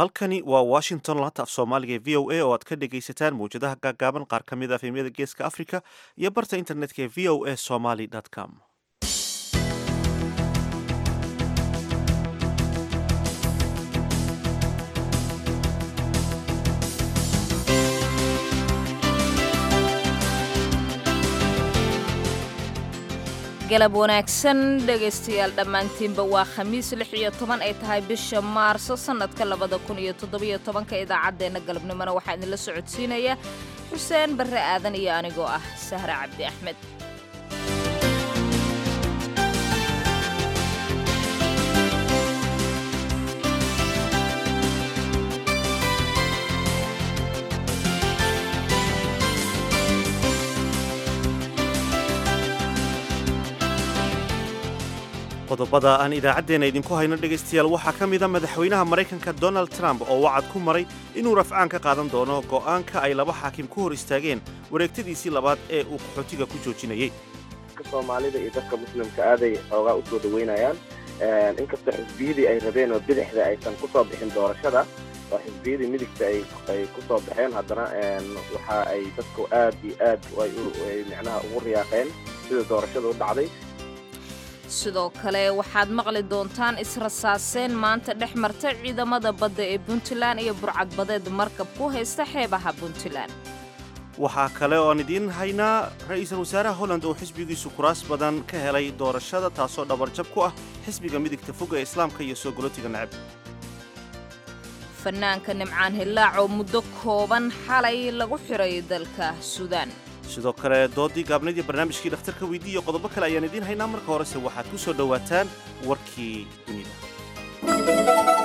halkani waa washington laanta af soomaaliga ee v o a oo aad ka dhegaysataan mawjadaha gaagaaban qaar ka mid a efemyada geeska africa iyo barta internetka ee v o a somaly com galab wanaagsan dhegaystayaal dhammaantiinba waa khamiis lix iyo toban ay tahay bisha maarso sannadka labada kun iyo toddobiyo tobanka idaacaddeenna galabnimona waxaa idinla socodsiinaya xuseen barre aadan iyo anigoo ah sahre cabdi axmed qodobada aan idaacaddeena idinku hayno dhegaystayaal waxaa ka mida madaxweynaha maraykanka donald trump oo wacad ku maray inuu rafcaan ka qaadan doono go'aanka ay laba xaakim ku hor istaageen wareegtadiisii labaad ee uu qaxootiga ku joojinayey soomaalida iyo dadka muslimka aaday xoogaa u soo dhaweynayaan inkastoo xisbiyadii ay rabeen oo bidixda aysan ku soo bixin doorashada oo xisbiyadii midigta ay ku soo baxeen haddana waxa ay dadku aad iyo aad ay micnaha ugu riyaaqeen sida doorashada u dhacday sidoo kale waxaad maqli doontaan israsaaseen maanta dhex marta ciidamada badda ee puntland iyo burcadbadeed markab ku haysta xeebaha puntland waxaa kale ooaan idiin haynaa ra'iisul wasaaraha holland oo xisbigiisu kuraas badan ka helay doorashada taasoo dhabarjab ku ah xisbiga midigta fog ee islaamka iyo soo golotiga necab fanaanka nimcaan hillaac oo muddo kooban xalay lagu xiray dalka suudaan sidoo kale doodii gaabnaydii barnaamijkii dhakhtarka weydii iyo qodobo kale ayaan idiin haynaa marka horese waxaad ku soo dhowaataan warkii dunida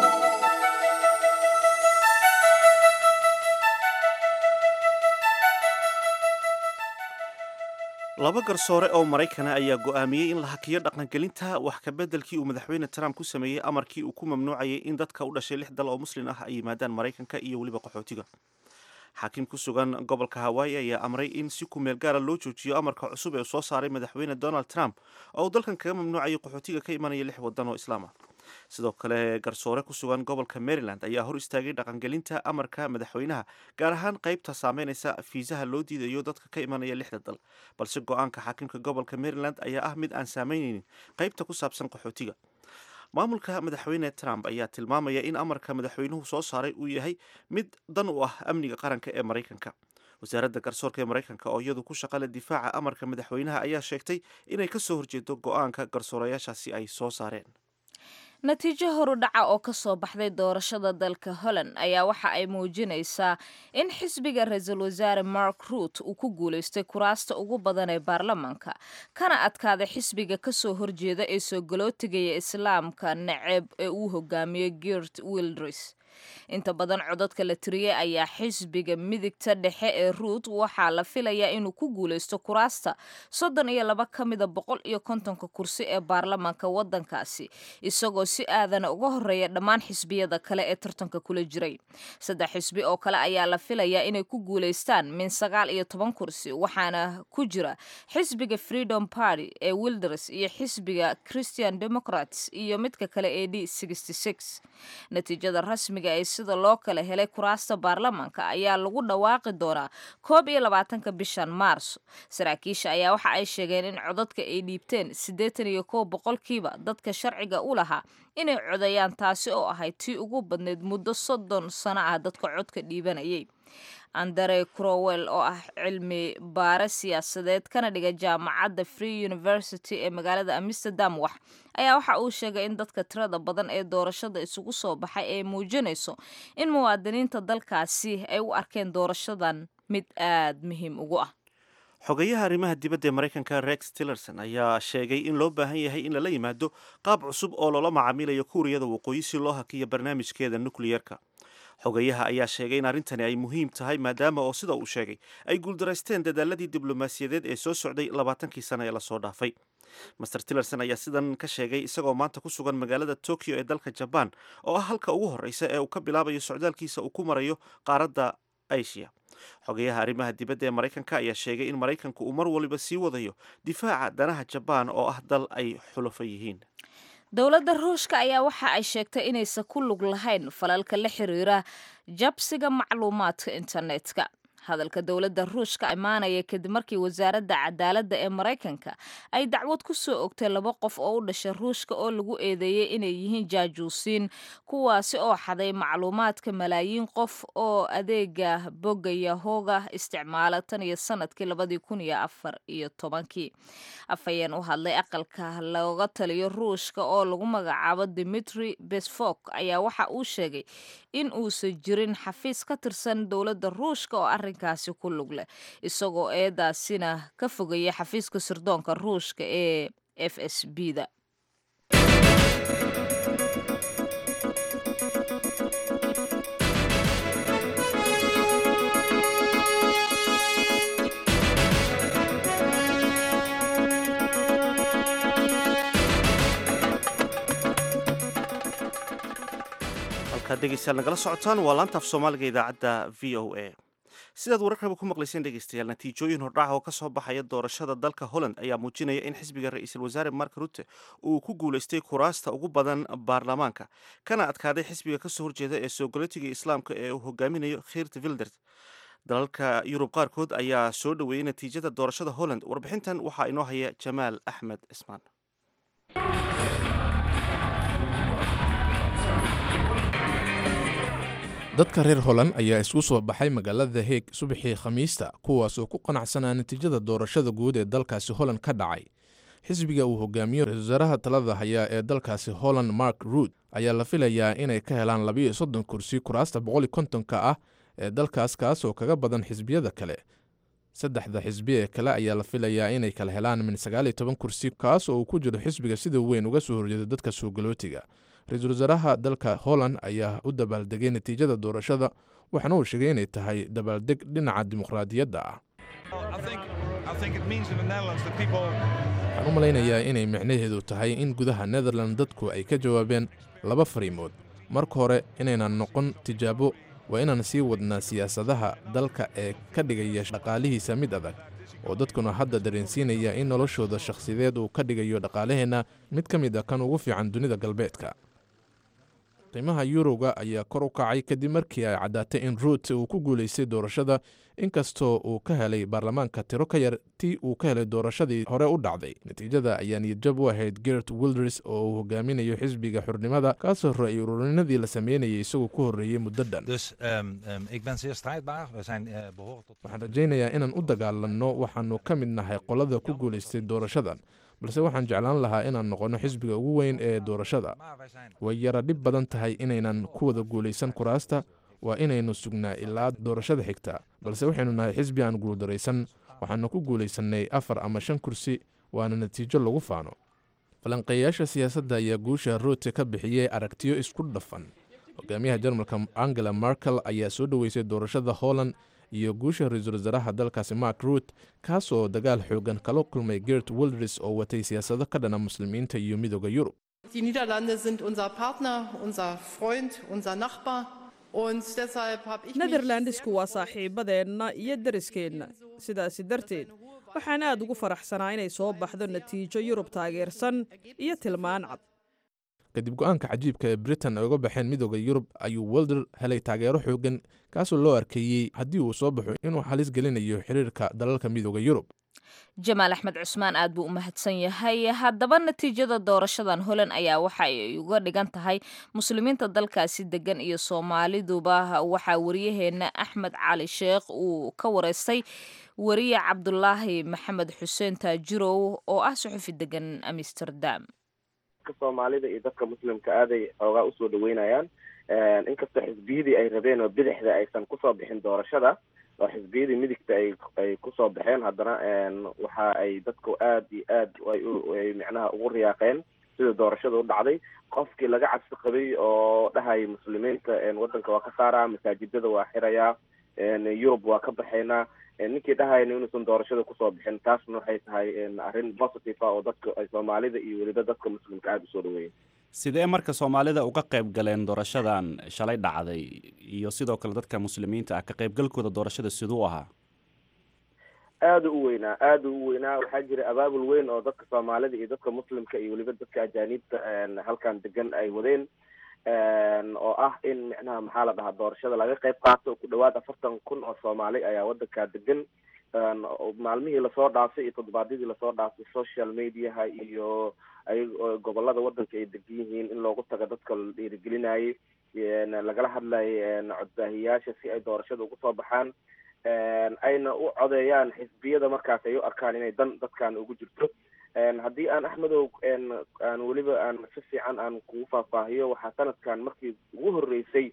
laba garsoore oo maraykana ayaa go'aamiyey in la hakiyo dhaqangelinta wax kabeddelkii uu madaxweyne trump ku sameeyey amarkii uu ku mamnuucayay in dadka u dhashay lix dal oo muslin ah ay yimaadaan maraykanka iyo weliba qaxootiga xaakim ku sugan gobolka hawaayi ayaa amray in si ku meel gaara loo joojiyo amarka cusub ee soo saaray madaxweyne donald trump oo uu dalkan kaga mamnuucayay qaxootiga ka imanaya lix waddan oo islaam ah sidoo kale garsoore ku sugan gobolka maryland ayaa hor istaagay dhaqangelinta amarka madaxweynaha gaar ahaan qaybta saameynaysa fiisaha loo diidayo dadka ka imanaya lixda dal balse go-aanka xaakimka gobolka maryland ayaa ah mid aan saameynaynin qaybta ku saabsan qaxootiga maamulka madaxweyne trump ayaa tilmaamaya in amarka madaxweynuhu soo saaray uu yahay mid dan u ah amniga qaranka ee maraykanka wasaaradda garsoorka ee maraykanka oo iyadu ku shaqale difaaca amarka madaxweynaha ayaa sheegtay inay ka soo horjeedo go-aanka garsoorayaashaasi ay soo saareen natiijo horudhaca oo ka soo baxday doorashada dalka holland ayaa waxa ay muujinaysaa in xisbiga ra-iisul wasaare mark ruut uu ku guulaystay kuraasta ugu badan ee baarlamaanka kana adkaaday xisbiga kasoo horjeeda ee soo galootigaya islaamka naceeb ee uu hogaamiyey girt wildris inta badan codadka la tiriyey ayaa xisbiga midigta dhexe ee ruut waxaa la filayaa inuu ku guulaysto kuraasta soddon iyo laba ka mida boqol iyo kontonka kursi ee baarlamaanka waddankaasi isagoo si aadana uga horeeya dhammaan xisbiyada kale ee tartanka kula jiray saddex xisbi oo kale ayaa la filayaa inay ku guulaystaan min sagaal iyo toban kursi waxaana ku jira xisbiga freedom party ee wilders iyo xisbiga christian democrats iyo midka kale ee d natiijada rasmiga ee sida loo kala helay kuraasta baarlamaanka ayaa lagu dhawaaqi doonaa koob iyo labaatanka bishan maarso saraakiisha ayaa waxa ay sheegeen in codadka ay dhiibteen siddeetan iyo kow boqolkiiba dadka sharciga u lahaa inay codayaan taasi oo ahayd tii ugu badneyd muddo soddon sano ah dadka codka dhiibanayay andere crowell oo ah cilmi baare siyaasadeed kana dhiga jaamacadda free university ee magaalada amsterdam wax ayaa waxa uu sheegay in dadka tirada badan ee doorashada isugu soo baxay ay muujinayso in muwaadiniinta dalkaasi ay u arkeen doorashadan mid aad muhiim ugu ah xogeyaha arrimaha dibadda ee maraykanka rex tillerson ayaa sheegay in loo baahan yahay in lala yimaado qaab cusub oo loola macaamilayo kuuriyada waqooyi si loo hakiyo barnaamijkeeda nukliyerka xogayaha ayaa sheegay in arrintani ay muhiim tahay maadaama oo sida uu sheegay ay guuldaraysteen dadaaladii diblomaasiyadeed ee soo socday labaatankii sano ee lasoo dhaafay master tillerson ayaa sidan ka sheegay isagoo maanta ku sugan magaalada tokyo ee dalka jabaan oo ah halka ugu horreysa ee uu ka bilaabayo socdaalkiisa uu ku marayo qaaradda asia xogayaha arrimaha dibadda ee maraykanka ayaa sheegay in maraykanku uu mar waliba sii wadayo difaaca danaha jabaan oo ah dal ay xulafo yihiin dowladda ruushka ayaa waxa ay sheegtay inaysan ku lug lahayn falalka la xiriira jabsiga macluumaadka internetka hadalka dowladda ruushka imaanaya kadib markii wasaaradda cadaaladda ee maraykanka ay dacwad ku soo ogtay laba qof oo u dhashay ruushka oo lagu eedeeyey inay yihiin jaajuusiin kuwaasi oo xaday macluumaadka malaayiin qof oo adeega bogga yahoga isticmaala tan iyo sanadkii labadii kun iyo afar iyo tobankii afhayeen u hadlay aqalka looga taliyo ruushka oo lagu magacaabo dimitri besfok ayaa waxa uu sheegay in uusan jirin xafiis ka tirsan dowladda ruushka oo arrinkaasi ku lug leh isagoo eedaasina ka fogaya xafiiska sirdoonka ruushka ee f s b da halkaad dhegeystayaal nagala socotaan waa laanta af soomaaliga idaacadda v o a sidaad wararkaba ku maqlayseen dhegeystayaal natiijooyin hordhaca oo ka soo baxaya doorashada dalka holland ayaa muujinaya in xisbiga ra-iisul wasaare mark rutte uu ku guulaystay kuraasta ugu badan baarlamaanka kana adkaaday xisbiga kasoo horjeeda ee soogolitiga islaamka ee uu hogaaminayo khirt vildert dalalka yurub qaarkood ayaa soo dhoweeyey natiijada doorashada holland warbixintan waxaa inoo haya jamaal axmed cismaan dadka reer holand ayaa isku soo baxay magaalada heeg subaxii khamiista kuwaas oo ku qanacsanaa natiijada doorashada guud ee dalkaasi holland ka dhacay xisbiga uu hogaamiyo ra-isul wasaaraha talada hayaa ee dalkaasi holland mark ruud ayaa la filayaa inay ka helaan labiiyo soddon kursi kuraasta boqoli kontonka ah ee dalkaas kaas oo kaga badan xisbiyada kale saddexda xisbi ee kale ayaa la filayaa inay kala helaan min sagaaliyo toban kursi kaas oo uu ku jiro xisbiga sida weyn uga soo horjeeda dadka soogolootiga ra-iisul wasaaraha dalka holland ayaa u dabaaldegay natiijada doorashada waxaana uu sheegay inay tahay dabaaldeg dhinaca dimuqraadiyadda ah waxaan u malaynayaa inay micnaheedu tahay in gudaha netherland dadku ay ka jawaabeen laba fariimood marka hore inaynan noqon tijaabo waa inaan sii wadnaa siyaasadaha dalka ee ka dhigaya dhaqaalihiisa mid adag oo dadkuna hadda dareensiinaya in noloshooda shakhsiyadeed uu ka dhigayo dhaqaalaheenna mid ka mid a kan ugu fiican dunida galbeedka qiimaha yuroga ayaa kor u kacay kadib markii ay caddaatay in ruut uu ku guulaystay doorashada inkastoo uu ka helay baarlamaanka tiro ka yar tii uu ka helay doorashadii hore u dhacday natiijada ayaa niyadjab u ahayd gert wilders oo uu hogaaminayo xisbiga xurnimada kaasoo ra-y ururinadii la sameynayay isagoo ku horreeyey muddo dhan waxaan rajaynayaa inaan u dagaalanno waxaannu ka mid nahay qolada ku guulaystay doorashadan balse waxaan jeclaan lahaa inaan noqonno xisbiga ugu weyn ee doorashada way yara dhib badan tahay inaynan ku wada guulaysan kuraasta waa inaynu sugnaa ilaa doorashada xigta balse waxaynu nahay xisbi aan guuldaraysan waxaanu ku guulaysannay afar ama shan kursi waana natiijo lagu faano falanqeeyayaasha siyaasadda ayaa guusha ruute ka bixiyey aragtiyo isku dhafan hogaamiyaha jarmalka angela markel ayaa soo dhoweysay doorashada holland iyo guusha ra-iisul wasaaraha dalkaasi mark ruut kaas oo dagaal xoogan kala kulmay gert wilders oo watay siyaasado ka dhana muslimiinta iyo midooda yurub Die Niederlande sind unser Partner, unser Freund, unser Nachbar. Und deshalb habe ich mich netherlandisku waa saaxiibadeenna iyo deriskeenna sidaasi darteed waxaan aad ugu faraxsanaa inay soo baxdo natiijo yurub taageersan iyo tilmaan cad kadib go-aanka cajiibka ee britain ay uga baxeen midooda yurub ayuu welder helay taageero xoogan kaasoo loo arkeeyey haddii uu soo baxo inuu halis gelinayo xiriirka dalalka midooda yurub jamaal axmed cusmaan aad buu u mahadsan yahay haddaba natiijada doorashadan holand ayaa waxa ay uga dhigan tahay muslimiinta dalkaasi degan iyo soomaaliduba waxaa waryaheena axmed cali sheekh uu ka wareystay wariye cabdulaahi maxamed xuseen taajirow oo ah suxufi degan amsterdam soomaalida iyo dadka muslimka aaday xoogaa usoo dhaweynayaan inkastoo xisbiyadii ay rabeen oo bidixda aysan kusoo bixin doorashada oo xisbiyadii midigta ay ay kusoo baxeen haddana waxa ay dadku aad iyo aad ay micnaha ugu riyaaqeen sida doorashada u dhacday qofkii laga cabsi qabay oo dhahaya muslimiinta waddanka waa ka saaraa masaajidada waa xirayaa yurub waa ka baxaynaa ninkii dhahayna inuusan doorashada kusoo bixin taasna waxay tahay arrin positive ah oo dadka soomaalida iyo weliba dadka muslimka aada usoo dhaweeya sidee marka soomaalida uga qayb galeen doorashadan shalay dhacday iyo sidoo kale dadka muslimiinta ah ka qaybgalkooda doorashada siduu ahaa aada u weynaa aada u weynaa waxaa jira abaabul weyn oo dadka soomaalida iyo dadka muslimka iyo weliba dadka ajaaniibta halkan degan ay wadeen oo ah in micnaha maxaa la dhahaa doorashada laga qayb qaato ku dhawaad afartan kun oo soomaali ayaa wadankaa degan maalmihii lasoo dhaafay iyo toddobaadyadii lasoo dhaafay social mediaha iyo ay gobolada wadanka ay degan yihiin in loogu tago dadka la dhiirigelinayay lagala hadlayay codbaahiyaasha si ay doorashada ugu soo baxaan ayna u codeeyaan xisbiyada markaas ay u arkaan inay dan dadkan ugu jirto haddii aan axmedow aan weliba aan si fiican aan kugu faahfaahiyo waxaa sanadkan markii ugu horeysay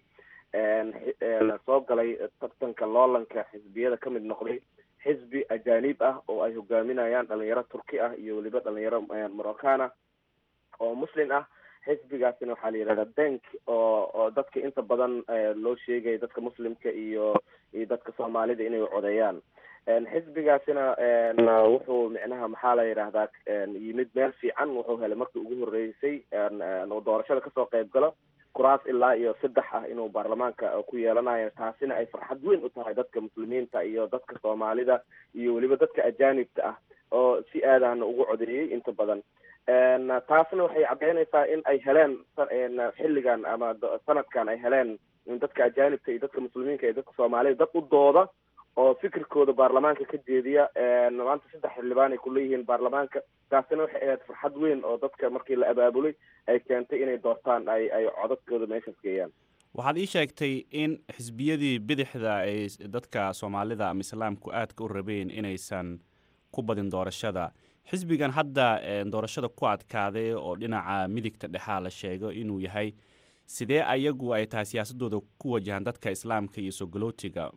soo galay tartanka loolanka xisbiyada kamid noqday xisbi ajaanib ah oo ay hogaaminayaan dhalinyaro turki ah iyo weliba dhalinyaro morocana oo muslim ah xisbigaasina waxaa la yidhahdaa bank oo oo dadka inta badan loo sheegaya dadka muslimka iyo iyo dadka soomaalida inay codeeyaan xisbigaasina wuxuu micnaha maxaa la yidhahdaa yimid meel fiican wuxuu helay markii ugu horeysay doorashada kasoo qayb galo kuraas ilaa iyo saddex ah inuu baarlamaanka ku yeelanayo taasina ay farxad weyn u tahay dadka muslimiinta iyo dadka soomaalida iyo weliba dadka ajaanibka ah oo si aadana ugu codeeyey inta badan taasna waxay caddeynaysaa in ay heleen xilligan ama sanadkan ay heleen dadka ajaanibka iyo dadka muslimiinka iyo dadka soomaalida dad u dooda oo fikirkooda baarlamaanka ka jeediya maanta saddex xildhibaan ay kuleeyihiin baarlamaanka taasina waxay ahayd farxad weyn oo dadka markii la abaabulay ay keentay inay doortaan ay ay codadkooda meeshaas geeyaan waxaad ii sheegtay in xisbiyadii bidixda ay dadka soomaalida ama islaamku aadka u rabeen inaysan ku badin doorashada xisbigan hadda doorashada ku adkaaday oo dhinaca midigta dhexaa la sheego inuu yahay sidee ayagu ay tahay siyaasadooda ku wajahaan dadka islaamka iyo sogolootiga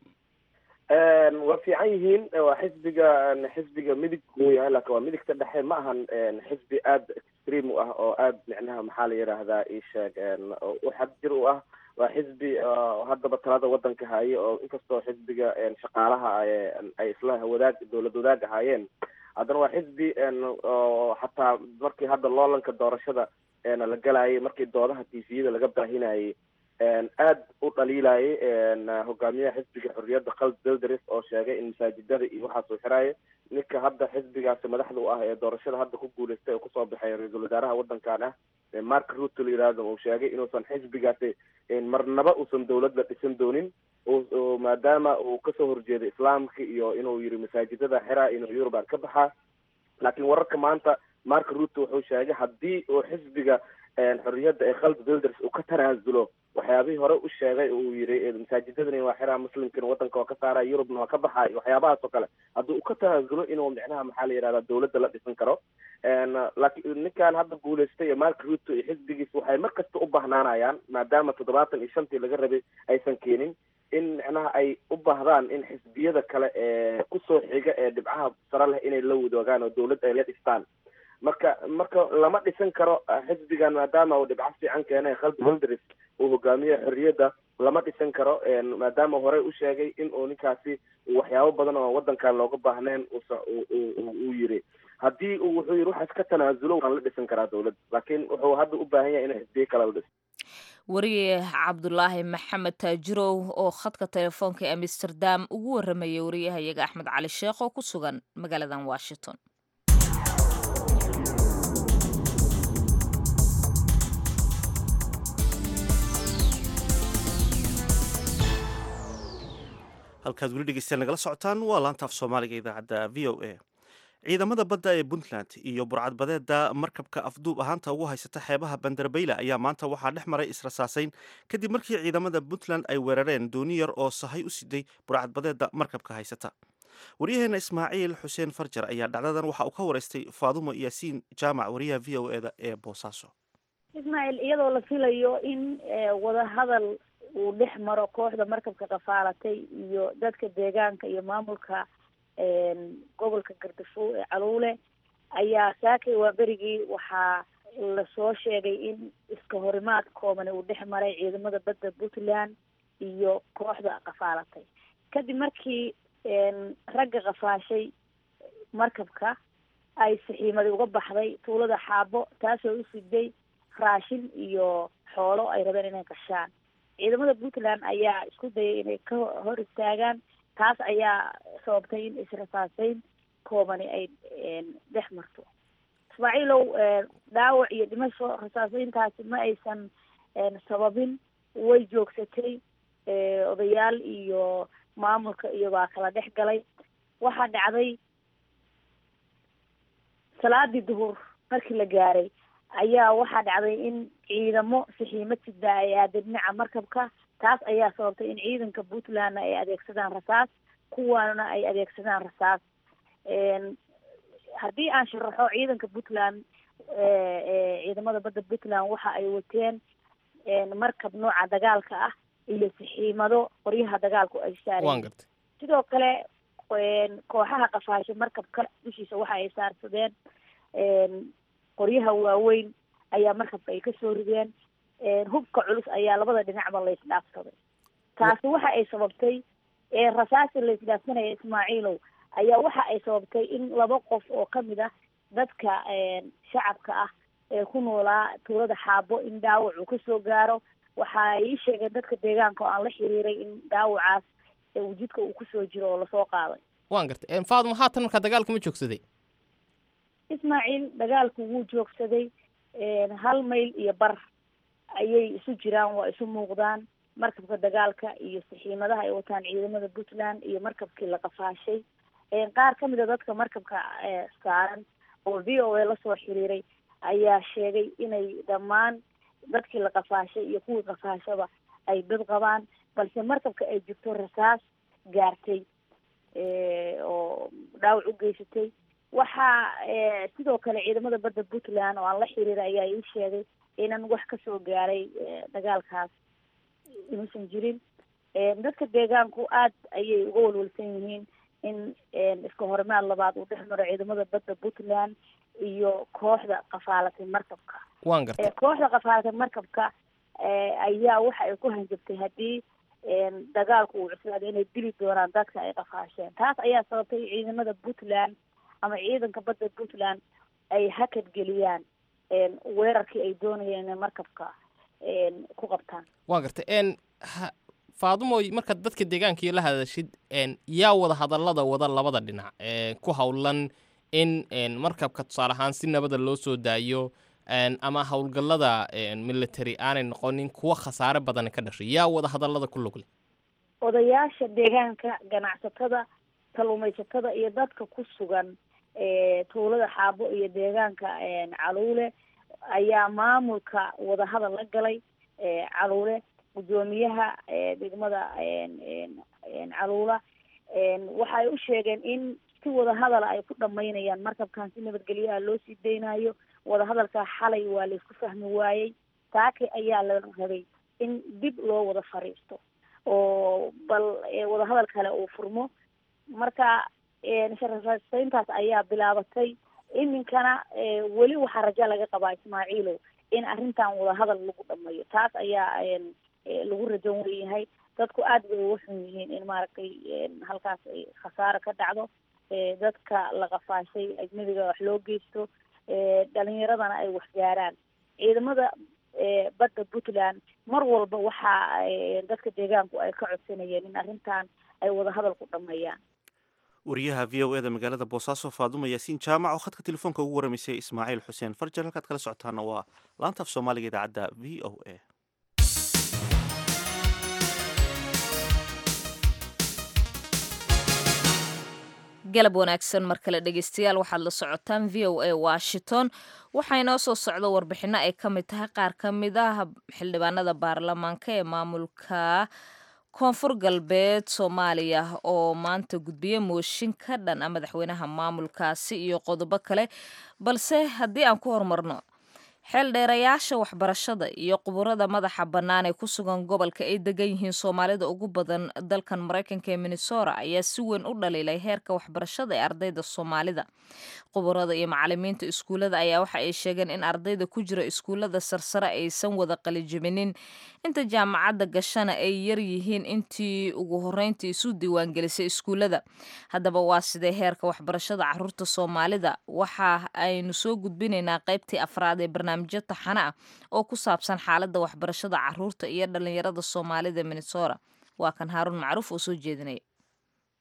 waa fiican yihiin waa xisbiga xisbiga midig uu yahay laakin waa midigta dhexe ma ahan xisbi aada extreme u ah oo aada micnaha maxaa la yidhaahdaa isheeg u xadjir u ah waa xisbi haddaba talada wadanka haye oo inkastoo xisbiga shaqaalaha ay isla wadaag dowlad wadaag ahaayeen haddana waa xisbi oo xataa markii hadda loolanka doorashada la galayay markii doodaha tviyada laga baahinayay aada u dhaliilayay hogaamiyaha xisbiga xorriyadda khald belderis oo sheegay in masaajidada iyo waxaas uu xiraayo ninka hadda xisbigaasi madaxda u ah ee doorashada hadda ku guuleystay oo kusoo baxay ra-iisul wasaaraha wadankan ah mark ruto la yihahdo uu sheegay inuusan xisbigaasi marnaba uusan dowlad la dhisan doonin maadaama uu kasoo horjeedo islaamka iyo inuu yiri masaajidada xiraa inuu eurubaan ka baxaa laakiin wararka maanta mark ruto wuxuu sheegay haddii uu xisbiga xorriyadda ee khald builders uu ka tanaasulo waxyaabihii hore u sheegay uu yiri masaajidadani waa xiraa muslimkana wadanka waa ka saara yurubna waa ka baxay waxyaabahaas oo kale haddii uu ka tanaasulo inuu micnaha maxaa la yihahdaa dowladda la dhisan karo laakiin ninkan hadda guuleystay mark ruto iyo xisbigiis waxay mar kasta u bahnaanayaan maadaama toddobaatan iyo shantii laga rabay aysan keenin in micnaha ay u baahdaan in xisbiyada kale ee kusoo xiga ee dhibcaha sare leh inay la wadoogaan oo dowlad ay la dhistaan marka marka lama dhisan karo xisbigan maadaama uu dhibco fiican keenay khald buldris uu hogaamiye xorriyadda lama dhisan karo maadaama horey u sheegay in uu ninkaasi waxyaabo badan oo wadankan looga baahnayn uu yiri haddii uu wuxuu yiri waxaas ka tanaasulo waan la dhisan karaa dowlad laakiin wuxuu hadda u baahan yahay inay xisbiye kale la dhiso wariye cabdulaahi maxamed taajirow oo khadka telefoonka ee amsterdam ugu warramaya wariyahayaga axmed cali sheekh oo ku sugan magaaladan washington halkaad weli dhegeystayaal nagala socotaan waa laanta af soomaaliga idaacadda v o a ciidamada badda ee puntland iyo burcadbadeeda markabka afduub ahaanta ugu haysata xeebaha bandarbayla ayaa maanta waxaa dhex maray israsaasayn kadib markii ciidamada puntland ay weerareen dooni yar oo sahay u siday burcadbadeeda markabka haysata waryaheena ismaaciil xuseen farjar ayaa dhacdadan waxa uu ka wareystay faadumo yaasiin jaamac wariyaha v o eda ee boosaaso ismaaciil iyadoo la filayo in wadahadal uu dhex maro kooxda markabka qafaalatay iyo dadka deegaanka iyo maamulka gobolka gardafo ee caluule ayaa saakay waa berigii waxaa lasoo sheegay in iska horimaad koobani uu dhex maray ciidamada badda puntland iyo kooxda qafaalatay kadib markii ragga qafaashay markabka ay saxiimadi uga baxday tuulada xaabo taasoo u siday raashin iyo xoolo ay rabeen inay qashaan ciidamada puntland ayaa isku dayay inay ka hor istaagaan taas ayaa sababtay in israsaaseyn koobani ay dhex marto ismaaciilow dhaawac iyo dhimasho rasaaseyntaasi ma aysan sababin way joogsatay odayaal iyo maamulka iyo baa kala dhex galay waxaa dhacday salaadii duhur markii la gaaray ayaa waxaa dhacday in ciidamo sixiimad sida ay aada dhinaca markabka taas ayaa sababtay in ciidanka puntlandna ay adeegsadaan rasaas kuwaana ay adeegsadaan rasaas haddii aan sharaxo ciidanka puntland ciidamada badda puntland waxa ay wateen markab nooca dagaalka ah iyo sixiimado qoryaha dagaalku ay saareen sidoo kale kooxaha qafaasho markabka dushiisa waxa ay saarsadeen qoryaha waaweyn ayaa markabka ay kasoo rideen hubka culus ayaa labada dhinacba la isdhaafsaday taasi waxa ay sababtay rasaasi la isdhaafsanaya ismaaciilow ayaa waxa ay sababtay in laba qof oo kamid ah dadka shacabka ah ee ku noolaa tuulada xaabo in dhaawac uu kasoo gaaro waxa ay ii sheegeen dadka deegaanka oo aan la xiriiray in dhaawacaas wujudka uu kusoo jiro oo lasoo qaaday waan gartay faaduma haatan markaa dagaalka ma joogsaday ismaaciil dagaalku wuu joogsaday hal mayl iyo bar ayay isu jiraan waa isu muuqdaan markabka dagaalka iyo sixiimadaha ay wataan ciidamada puntland iyo markabkii la qafaashay qaar kamid a dadka markabka saaran oo v o a lasoo xiriiray ayaa sheegay inay dhammaan dadkii la qafaashay iyo kuwii qafaashaba ay dad qabaan balse markabka ay jirto rasaas gaartay oo dhaawac u geysatay waxaa sidoo kale ciidamada badda puntland oo aan la xiriiray ayaa ii sheegay inan wax kasoo gaaray dagaalkaas inuusan jirin dadka deegaanku aad ayay uga walwalsan yihiin in iska horimaad labaad uu dhex maro ciidamada badda puntland iyo kooxda qafaalatay markabka waan gartay kooxda qafaalatay markabka ayaa waxa ay ku hanjabtay haddii dagaalku uu cuslaaday inay dili doonaan dadka ay qafaasheen taas ayaa sababtay ciidamada puntland ama ciidanka badda puntland ay hakad geliyaan weerarkii ay doonayeen inay markabka ku qabtaan waan gartay faadumoy markaad dadka deegaankii la hadashid yaa wada hadallada wada labada dhinac ku howlan in markabka tusaale ahaan si nabada loo soo daayo ama howlgallada military aanay noqonin kuwa khasaare badani ka dhashay yaa wada hadallada ku lugle odayaasha deegaanka ganacsatada kalluumaysatada iyo dadka ku sugan tuulada xaabo iyo deegaanka caluule ayaa maamulka wadahadal la galay caluule guddoomiyaha degmada caluula waxa ay u sheegeen in si wadahadala ay ku dhamaynayaan markabkan si nabadgelyaha loo sii daynayo wadahadalka xalay waa laisku fahmi waayey saake ayaa la rabay in dib loo wada fariisto oo bal wadahadal kale uu furmo marka sharasayntaas ayaa bilaabatay iminkana weli waxaa raja laga qabaa ismaaciilow in arrintan wadahadal lagu dhamayo taas ayaa lagu rajan weyahay dadku aad bay uga xun yihiin in maaragtay halkaas ay khasaaro ka dhacdo dadka la qafaashay ajnabiga wax loo geysto dhalinyaradana ay wax gaaraan ciidamada badda puntland mar walba waxa dadka deegaanku ay ka codsanayeen in arrintan ay wadahadal ku dhameeyaan wariyaha v o eda magaalada boosaaso faaduma yaasiin jaamac oo khadka telefoonka ugu waramaysay ismaaciil xuseen farjar halkaad kala socotaana waa laanta af soomaaliga idaacadda v o a galab wanaagsan mar kale dhegeystayaal waxaad la socotaan v o a washington waxaa inoo soo socdo warbixino ay ka mid tahay qaar ka mid ah xildhibaanada baarlamaanka ee maamulka koonfur galbeed soomaaliya oo maanta gudbiye mooshin ka dhan a madaxweynaha maamulkaasi iyo qodobo kale balse haddii aan ku horumarno xeeldheerayaasha waxbarashada iyo quburada madaxa bannaan ee ku sugan gobolka ay degan yihiin soomaalida ugu badan dalkan maraykanka ee minnesota ayaa si weyn u dhaliilay heerka waxbarashada ee ardayda soomaalida quburada iyo macalimiinta iskuullada ayaa waxa ay sheegeen in ardayda ku jira iskuullada sarsare aysan wada qalijibinin inta jaamacadda gashana ay yar yihiin intii ugu horreyntii isu diiwaangelisay iskuullada haddaba waa sidee heerka waxbarashada caruurta soomaalida waxa aynu soo gudbinaynaa qaybtii afraad ee barnaamijyo taxane ah oo ku saabsan xaaladda waxbarashada caruurta iyo dhalinyarada soomaalida minnesota waa kan haaruun macruuf oo soo jeedinaya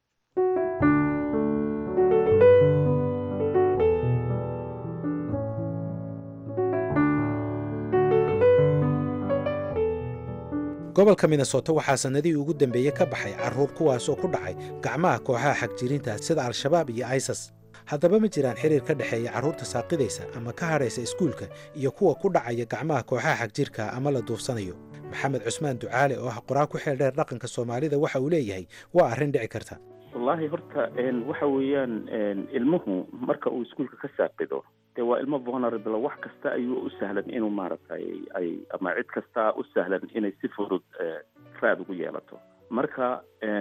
gobolka minnesota waxaa sannadihii ugu dambeeyey ka baxay carruur kuwaasoo ku dhacay gacmaha kooxaha xagjirinta sida al-shabaab iyo isas haddaba ma jiraan xiriir ka dhexeeya carruurta saaqidaysa ama ka hadhaysa iskuulka iyo kuwa ku dhacaya gacmaha kooxaha xagjirka ama la duufsanayo maxamed cusmaan ducaale oo ah qoraa ku xeel dheer dhaqanka soomaalida waxa uu leeyahay waa arrin dhici karta wallaahi horta waxa weeyaan ilmuhu marka uu iskuulka ka saaqido dee waa ilmo vulnerable wax kasta ayuu u sahlan inuu maaragtay ay ama cid kasta u sahlan inay si fudud raad ugu yeelato marka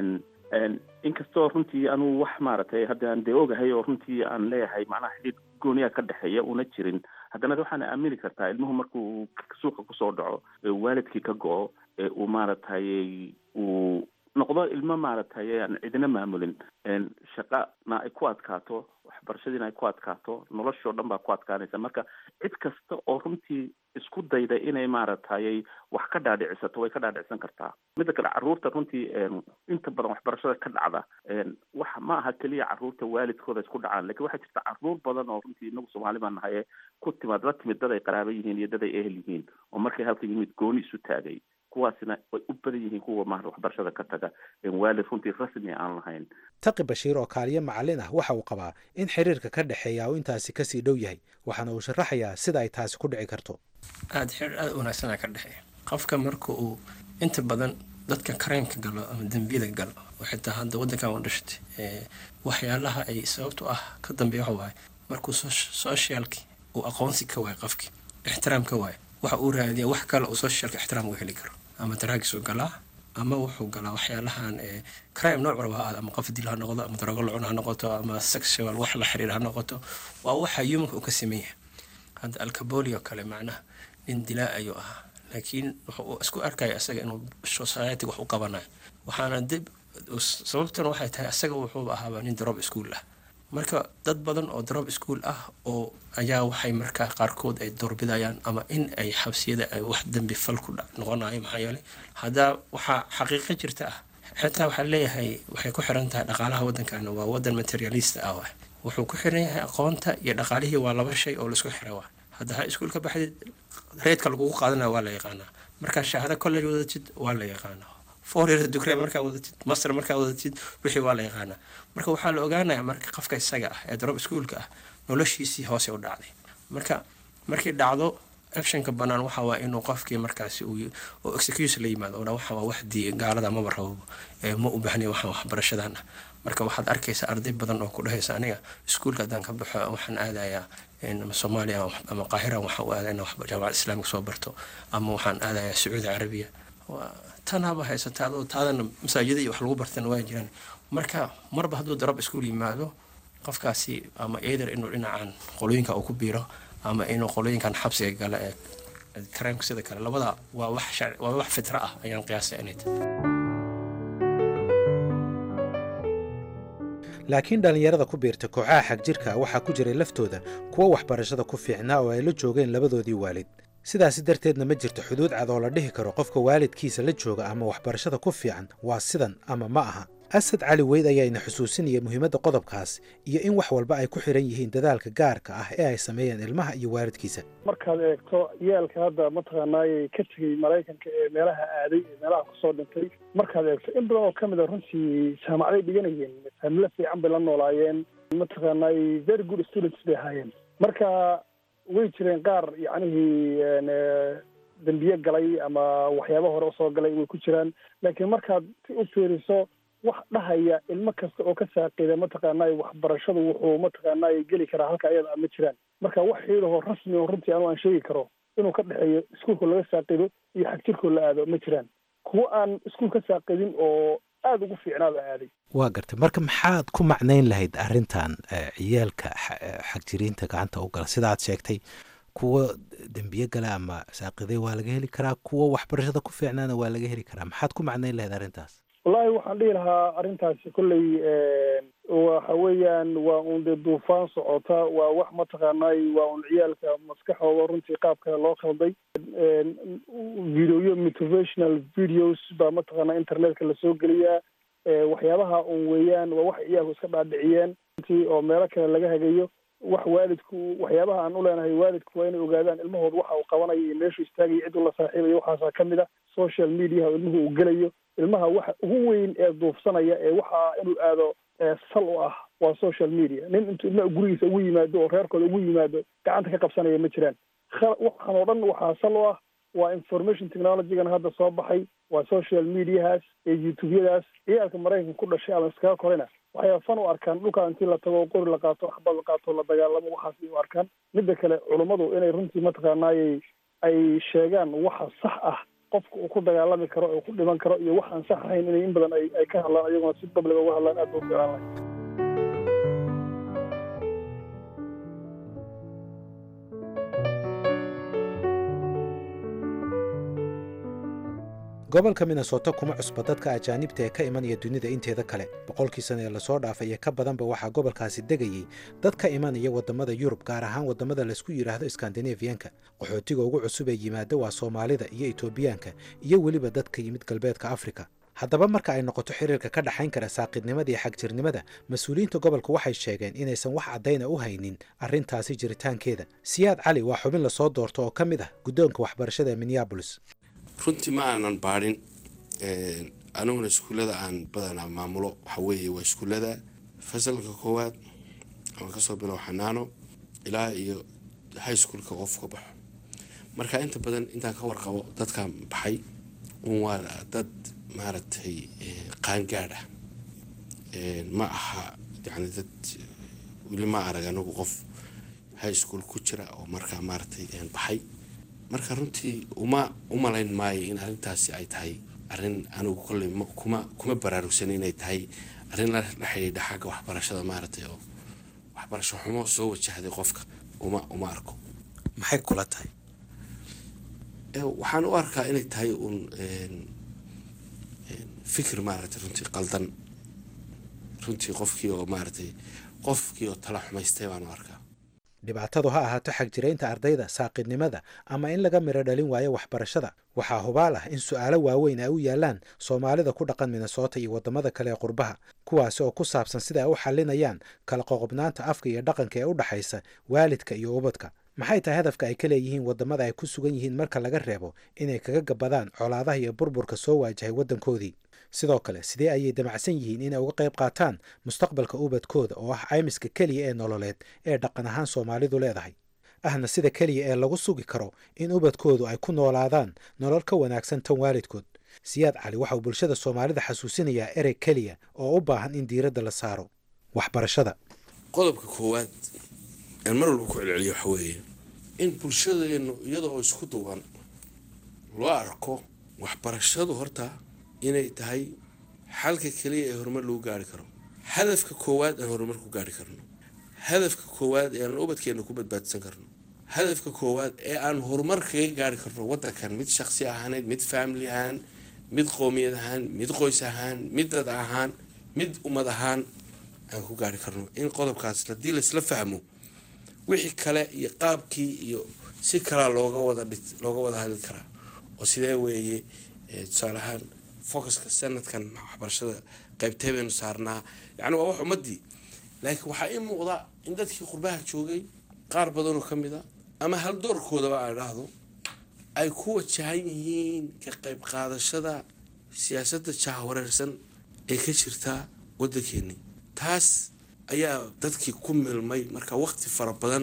inkastoo runtii anuu wax maaragtay hadda aan dee ogahay oo runtii aan leeyahay macnaha xidhiid gooniya ka dhexeeya una jirin haddana waxaana aamini kartaa ilmuhu markuu suuqa kusoo dhaco waalidkii ka go-o ee uu maaragtay uu noqdo ilmo maaragtay aan cidina maamulin shaqana ay ku adkaato waxbarashadiina ay ku adkaato noloshoo dhan baa ku adkaanaysa marka cid kasta oo runtii isku dayda inay maaragtay wax ka dhaadhicisato way ka dhaadhicsan kartaa midda kale carruurta runtii inta badan waxbarashada ka dhacda wax ma aha keliya carruurta waalidkooda isku dhacaan lakin waxaa jirta carruur badan oo runtii inagu soomaali baan nahay ku timaad la timid dad ay qaraaba yihiin iyo dad ay ehel yihiin oo markay halka yimid gooni isu taagay kuwaasina way u badan yihiin kuwa maarata waxbarashada ka taga waalid runtii rasmi aan lahayn taqi bashiir oo kaaliyo macallin ah waxa uu qabaa in xiriirka ka dhexeeya uu intaasi kasii dhow yahay waxaana uu sharaxayaa sida ay taasi ku dhici karto aada xiriir aada u wanaagsanaa ka dhexeeya qofka marka uu inta badan dadka kareemka galo ama dembiyada galo oo xitaa hadda waddankan u dhashatay waxyaalaha ay sababtu ah ka dambeeya waxa waaye markuu socialki uu aqoonsi ka waayo qofkii ixtiraam ka waayo waxa uu raadiya wax kale uu socialka ixtiraam uga heli karo ama daraagisuu galaa ama wuxuu galaa waxyaalahan crime nooc walba ha ama qof dil ha noqdo ama darogo lacun ha noqoto ama sexual wax la xiriir ha noqoto waa waxa humanka uu ka sameeya hadda alcaboli oo kale macnaha nin dilaa ayuu ahaa laakiin wuxuu isku arkaya isaga inuu society wax u qabanayo waxaana dib sababtuna waxay tahay isaga wuxuu ahaaba nin drop school ah marka dad badan oo drop school ah oo ayaa waxay markaa qaarkood ay doorbidayaan ama in ay xabsiyada ay wax dembi fal ku noqonayo maxaa yeelay haddaa waxaa xaqiiqo jirta ah xitaa waxaa leeyahay waxay ku xiran tahay dhaqaalaha waddankana waa waddan materialista ah waay wuxuu ku xiran yahay aqoonta iyo dhaqaalihii waa laba shay oo laisku xira waa hadda ha iskuulka baxdid reedka lagugu qaadanaya waa la yaqaanaa markaa shahaado college wadatid waa la yaqaanaa four years degree markaa wadatid master markaa wadatid wixii waa la yaqaanaa marka waxaa la ogaanaya marka qofka isaga ah ee drop schoolka ah noloshiisii hoose u dhacday marka markii dhacdo actionka banaan waxa waa inuu qofkii markaasi uu oo excuse la yimaado oo waxa waa wax dii gaalada maba rabo ma u baahnayn waxaan waxbarashadan ah marka waxaad arkaysaa arday badan oo ku dhahaysa aniga iskuulka haddaan ka baxo waxaan aadayaa soomaaliya ama qaahira waxaan u aadaa inaan jaamacad islaamika soo barto ama waxaan aadayaa sacuudi carabiya tanaaba haysataa adoo taadana masaajida iyo wax lagu bartana waa jiraan marka marba hadduu darab iskuul yimaado qofkaasi ama either inuu dhinacan qolooyinka uu ku biiro ama inuu qolooyinkan xabsiga gala ee kareemka sida kale labada waa wax waa wax fitra ah ayaan qiyaasay inay tahay laakiin dhallinyarada ku biirta kooxaha xagjirka waxaa ku jiray laftooda kuwo waxbarashada ku fiicnaa oo ay la joogeen labadoodii waalid sidaasi darteedna ma jirto xuduud cad oo la dhihi karo qofka waalidkiisa la jooga ama waxbarashada ku fiican waa sidan ama ma aha asad cali weyd ayaana xusuusinaya muhiimadda qodobkaas iyo in wax walba ay ku xiran yihiin dadaalka gaarka ah ee ay sameeyeen ilmaha iyo waalidkiisa markaad eegto yeelka hadda mataqaanaayey ka tegey maraykanka ee meelaha aaday ee meelaha kusoo dhintay markaad eegto in badan oo ka mid a runtii jaamacaday dhiganayeen familo fiican bay la noolaayeen mataqaanaayey very good students bay ahaayeen marka way jireen qaar yacnihii dembiye galay ama waxyaaba hore usoo galay way ku jiraan laakiin markaad si u fiiriso wax dhahaya ilmo kasta oo ka saaqida mataqaanay waxbarashadu wuxuu mataqaanay geli karaa halka ayada ma jiraan marka wax xiidahoo rasmi oo runtii anu aan sheegi karo inuu ka dhexeeyo iskuulka laga saaqido iyo xagjirkoo la aado ma jiraan kuwo aan iskuul ka saaqidin oo aada ugu fiicnaaba aaday waa gartay marka maxaad ku macnayn lahayd arrintan ciyaalka xagjiriinta gacanta u gala sidaad sheegtay kuwo dembiye gala ama saaqiday waa laga heli karaa kuwo waxbarashada ku fiicnaana waa laga heli karaa maxaad ku macnayn lahayd arrintaas wallaahi waxaan dhihi lahaa arrintaasi kolley waxa weeyaan waa un dee duufaan socota waa wax mataqaanay waa un ciyaalka maskaxooda runtii qaab kale loo khalday videoyo motivational videos baa mataqaanaa internetka lasoo geliyaa waxyaabaha un weeyaan waa wax ciyaalku iska dhaadhiciyeen runtii oo meelo kale laga hagayo wax waalidku waxyaabaha aan u leenahay waalidku waa inay ogaadaan ilmahooda waxa uu qabanayo iyo meeshuu istaagayo cid uu la saaxiibayo waxaasaa ka mid a social mediaha ilmuhu uu gelayo ilmaha waxa ugu weyn ee duufsanaya ee waxa inuu aado sal u ah waa social media nin intuu ilmaha gurigiisa ugu yimaado oo reerkooda ugu yimaado gacanta ka qabsanaya ma jiraan waxaan oo dhan waxaa sal u ah waa information technologygan hadda soo baxay waa social mediahaas ee youtubeyadaas ciyaalka maraykanka ku dhashay ama iskaga korina waxay fan u arkaan dhulkaa intii la tago qori la qaato xabad la qaato la dagaalamo waxaas ay u arkaan midda kale culummadu inay runtii mataqaanaayay ay sheegaan waxa sax ah qofka uu ku dagaalami karo uu ku dhiman karo iyo wax aan sax ahayn inay in badan ay ay ka hadlaan iyaguna si public uga hadlaan aad ba u fiican lahay gobolka minnesota kuma cusba dadka ajaanibta ee ka imanaya dunida inteeda kale boqolkii sana ee lasoo dhaafay iyo ka badanba waxaa gobolkaasi degayey dad ka imanaya waddamada yurub gaar ahaan waddamada laysku yidhaahdo skandinafiyanka qaxootiga ugu cusub ee yimaada waa soomaalida iyo etoobiyaanka iyo weliba dadka yimid galbeedka afrika haddaba marka ay noqoto xiriirka ka dhexayn kara saaqidnimada iyo xagjirnimada mas-uuliyiinta gobolka waxay sheegeen inaysan wax caddayna u haynin arrintaasi jiritaankeeda siyaad cali waa xubin lasoo doorto oo ka mid ah guddoonka waxbarashada ee minneabolis runtii ma aanan baadhin aniguna iskuullada aan badanaa maamulo waxa weeye waa iskuullada fasalka koowaad ama kasoo bilow xanaano ilaa iyo high schoolka qof ka baxo marka inta badan intaan ka warqabo dadkan baxay un waa dad maaragtay qaangaadh ah ma aha yani dad weli ma arag anigu qof high school ku jira oo markaa maaragtay baxay marka runtii uma u malayn maayo in arrintaasi ay tahay arrin anigu kolley kuma kuma baraarugsan inay tahay arrin la xidhiidha xagga waxbarashada maaragtay oo waxbarasho xumo soo wajahday qofka uma uma arko maxay kula tahay waxaan u arkaa inay tahay uun fikir maaragtay runtii qaldan runtii qofkii oo maaragtay qofkii oo tala xumaystay baan u arkaa dhibaatadu ha ahaato xagjiraynta ardayda saaqidnimada ama in laga midho dhalin waayo waxbarashada waxaa hubaal ah in su'aalo waaweyn ay u yaallaan soomaalida ku dhaqan minnesota iyo waddamada kale ee qurbaha kuwaasi oo ku saabsan sida ay u xallinayaan kala qoqobnaanta afka iyo dhaqanka ee u dhexaysa waalidka iyo ubadka maxay tahay hadafka ay ka leeyihiin waddamada ay ku sugan yihiin marka laga reebo inay kaga gabadaan colaadaha iyo burburka soo waajahay waddankoodii sidoo kale sidee ayay damacsan yihiin inay uga qayb qaataan mustaqbalka ubadkooda oo ah caymiska keliya ee nololeed ee dhaqan ahaan soomaalidu leedahay ahna sida keliya ee lagu sugi karo in ubadkoodu ay ku noolaadaan nolol ka wanaagsan tan waalidkood siyaad cali waxauu bulshada soomaalida xasuusinayaa erey keliya oo u baahan in diiradda la saaro waxbarashada qodobka koowaad aan mar walba ku celceliyo waxa weeye in bulshadeennu iyada oo isku duwan loo arko waxbarashadu horta inay tahay xalka keliya ee horumar lagu gaari karo hadafka koowaad aan horumar ku gaari karno hadafka koowaad ee aan ubadkeena ku badbaadsan karno hadafka koowaad ee aan horumar kaga gaari karno wadankan mid shaqsi ahaaneed mid family ahaan mid qoomiyad ahaan mid qoys ahaan mid dad ahaan mid ummad ahaan aan ku gaari karno in qodobkaas haddii laisla fahmo wixii kale iyo qaabkii iyo si kalaa looga wada looga wada hadli karaa oo sidee weeye tusaale ahaan focuska sanadkan waxbarashada qaybtee baynu saarnaa yacni waa wax ummadii laakiin waxaa ii muuqda in dadkii qurbaha joogay qaar badanoo ka mid a ama haldoorkoodaba aan idhaahdo ay ku wajahan yihiin ka qayb qaadashada siyaasadda jahwareersan ee ka jirta waddankeennii taas ayaa dadkii ku milmay marka waqti fara badan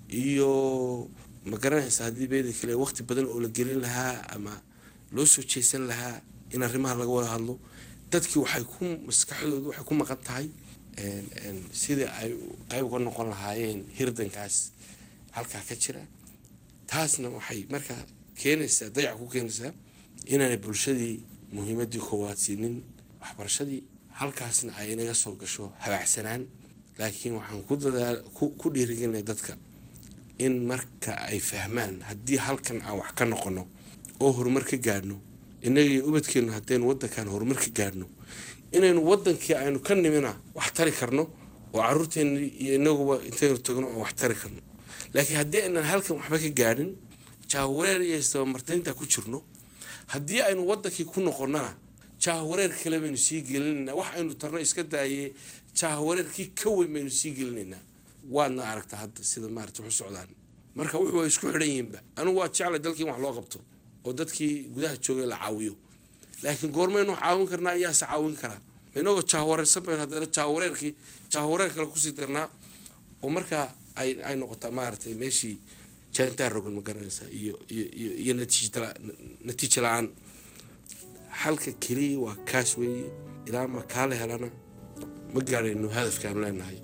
iyo ma garanaysa haddii beeda kale waqti badan oo la gelin lahaa ama loo soo jeesan lahaa in arrimaha laga wada hadlo dadkii waxay ku maskaxdoodu waxay ku maqan tahay sidai ay qayb uga noqon lahaayeen hirdankaas halkaa ka jira taasna waxay markaa keenaysaa dayac ku keenaysaa inaanay bulshadii muhiimadii koowaad siinin waxbarashadii halkaasna ay inaga soo gasho habaacsanaan laakiin waxaan ku dadaal ku dhiirigelinay dadka in marka ay fahmaan haddii halkan aan wax ka noqono oo horumar ka gaadhno innagii ubadkeennu haddaynu waddankan horumar ka gaadhno inaynu waddankii aynu ka nimina wax tari karno oo caruurteenna iyo inaguba intaynu tagno oo wax tari karno laakiin haddii aynan halkan waxba ka gaadhin jaawareer iyo istabamartaynta ku jirno haddii aynu waddankii ku noqonnana jaawareer kale baynu sii gelinaynaa wax aynu tarno iska daaye jaawareerkii ka weyn baynu sii gelinaynaa waadna aragtaa hadda sida maarata waxu socdaan marka wuxuu isku xidhan yihiinba anigu waa jeclay dalkii in wax loo qabto oo dadkii gudaha joogay la caawiyo laakiin goormaynu caawin karnaa iyaase caawin karaa inagoo jahwareersan bayn haddana jahwareerkii jahwareer kale kusii darnaa oo markaa ay ay noqotaa maaragtay meeshii jaantaa rogan ma garanaysaa iyo iyo iyo iyo natiijala natiijo la-aan xalka keliya waa kaas weeye ilaa ma kaala helana ma gaarayno hadafkaanu leenahay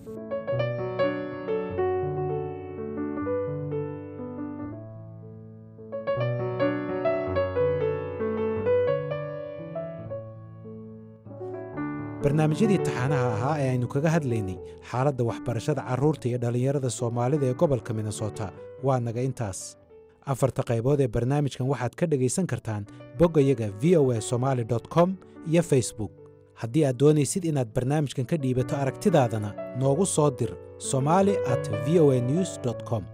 barnaamijyadii taxaanaha ahaa ee aynu kaga hadlaynay xaaladda waxbarashada carruurta iyo dhallinyarada soomaalida ee gobolka minnesota waa naga intaas afarta qaybood ee barnaamijkan waxaad ka dhegaysan kartaan boggayaga v o a somaali com iyo facebook haddii aad doonaysid inaad barnaamijkan ka dhiibato aragtidaadana noogu soo dir somali at v o a news com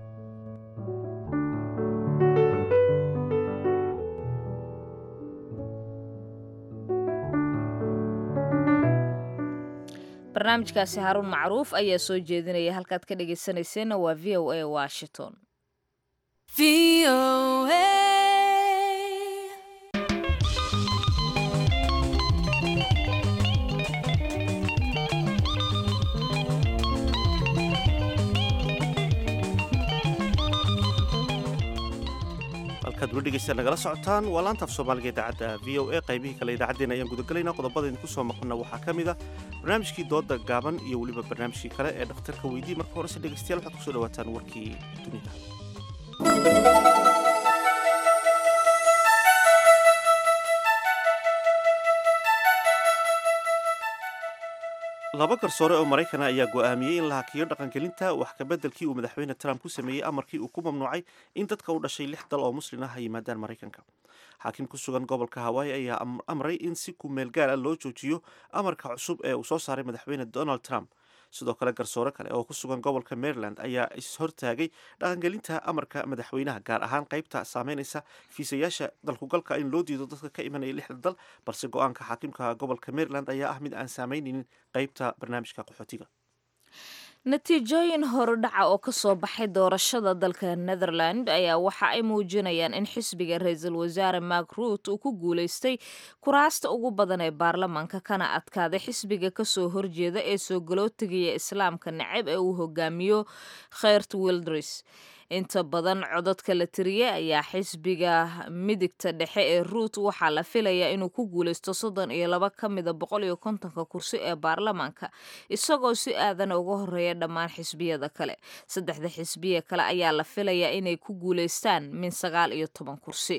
barnaamijkaasi haaruun macruuf ayaa soo jeedinaya halkaad ka dhegaysanayseena waa v o a washington halkaad weli dhegeysta nagala socotaan waa laanta af soomaaliga idaacadda v o a qaybihii kale idaacaddeenna ayaan gudagelaynaa qodobada idinku soo maqlina waxaa ka mid a barnaamijkii dooda gaaban iyo weliba barnaamijkii kale ee dhakhtarka weydii marka horese dhegeystayaal waxaad kusoo dhawaataan warkii dunida laba garsoore oo maraykana ayaa go'aamiyey in la hakiyo dhaqangelinta wax kabeddelkii uu madaxweyne trump ku sameeyey amarkii uu ku mamnuucay in dadka u dhashay lix dal oo muslin ah ay yimaadaan maraykanka xaakim ku sugan gobolka hawaii ayaa amray in si ku meel gaar ah loo joojiyo amarka cusub ee uu soo saaray madaxweyne donald trump sidoo kale garsoore kale oo ku sugan gobolka maryland ayaa ishortaagay dhaqangelinta amarka madaxweynaha gaar ahaan qaybta saameynaysa fiisayaasha dalkugalka in loo diido dadka ka imanaya lixda dal balse go-aanka xaakimka gobolka maryland ayaa ah mid aan saameynaynin qaybta barnaamijka qaxootiga natiijooyin horudhaca oo ka soo baxay doorashada dalka netherland ayaa waxa ay muujinayaan in xisbiga ra-iisul wasaare mark ruut uu ku guulaystay kuraasta ugu badan ee baarlamaanka kana adkaaday xisbiga kasoo horjeeda ee soo galootigaya islaamka necab ee uu hogaamiyo kheyrt wildris inta badan codadka la tiriyey ayaa xisbiga midigta dhexe ee ruut waxaa la filayaa inuu ku guulaysto soddon iyo laba ka mida boqol iyo kontonka kursi ee baarlamaanka isagoo si aadan uga horeeya dhammaan xisbiyada kale saddexda xisbiya kale ayaa la filayaa inay ku guulaystaan min sagaal iyo toban kursi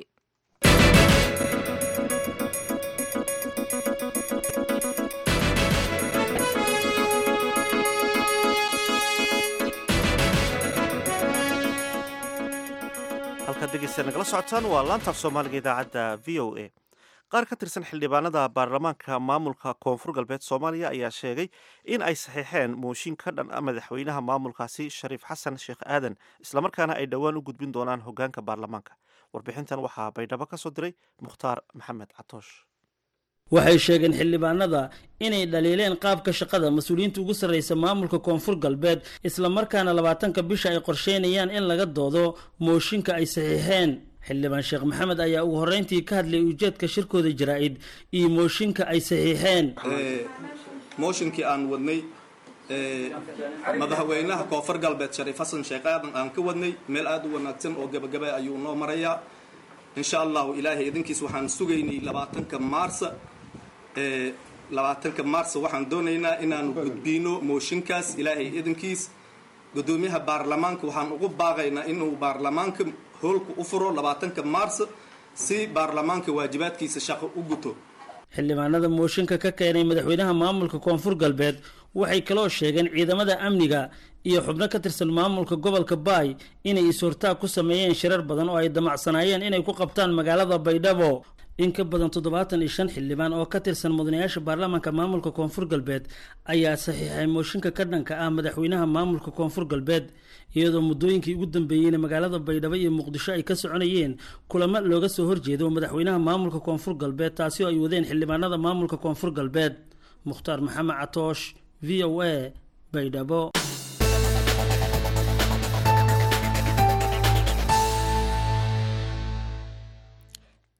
halkaad dhegeysta nagala socotaan waa laantaaf soomaaliga idaacadda v o a qaar ka tirsan xildhibaanada baarlamaanka maamulka koonfur galbeed soomaaliya ayaa sheegay in ay saxiixeen mooshin ka dhan a madaxweynaha maamulkaasi shariif xasan sheekh aadan islamarkaana ay dhowaan u gudbin doonaan hogaanka baarlamaanka warbixintan waxaa baydhabo ka soo diray mukhtaar maxamed catoosh waxay sheegeen xildhibaanada inay dhaliileen qaabka shaqada mas-uuliyiinta ugu sarreysa maamulka koonfur galbeed islamarkaana labaatanka bisha ay qorsheynayaan in laga doodo mooshinka ay saxiixeen xildhibaan sheekh maxamed ayaa ugu horreyntii ka hadlayay ujeedka shirkooda jaraa-id iyo mooshinka ay saxiixeen mooshinkii aan wadnay madaxweynaha koonfur galbeed shariif xasan sheekh aadan aan ka wadnay meel aada u wanaagsan oo gebagaba ayuu noo marayaa insha allahu ilaahay idinkiis waxaan sugaynay labaatanka maarsa labaatanka maarsa waxaan doonaynaa inaanu gudbiino mooshinkaas ilaahay idinkiis gudoomiyaha baarlamaanka waxaan ugu baaqaynaa inuu baarlamaanka hoolka u furo labaatanka maarsa si baarlamaanka waajibaadkiisa shaqo u guto xildhibaanada mooshinka ka keenay madaxweynaha maamulka koonfur galbeed waxay kaloo sheegeen ciidamada amniga iyo xubno ka tirsan maamulka gobolka baay inay is-hortaag ku sameeyeen shirar badan oo ay damacsanaayeen inay ku qabtaan magaalada baydhabo in ka badan toddobaatan iyo shan xildhibaan oo ka tirsan mudanayaasha baarlamaanka maamulka koonfur galbeed ayaa saxiixay mooshinka ka dhanka ah madaxweynaha maamulka koonfur galbeed iyadoo muddooyinkii ugu dambeeyeyna magaalada baydhabo iyo muqdisho ay ka soconayeen kulamo looga soo horjeedo madaxweynaha maamulka koonfur galbeed taasi oo ay wadeen xildhibaanada maamulka koonfur galbeed mukhtaar maxamed catoosh v o a baydhabo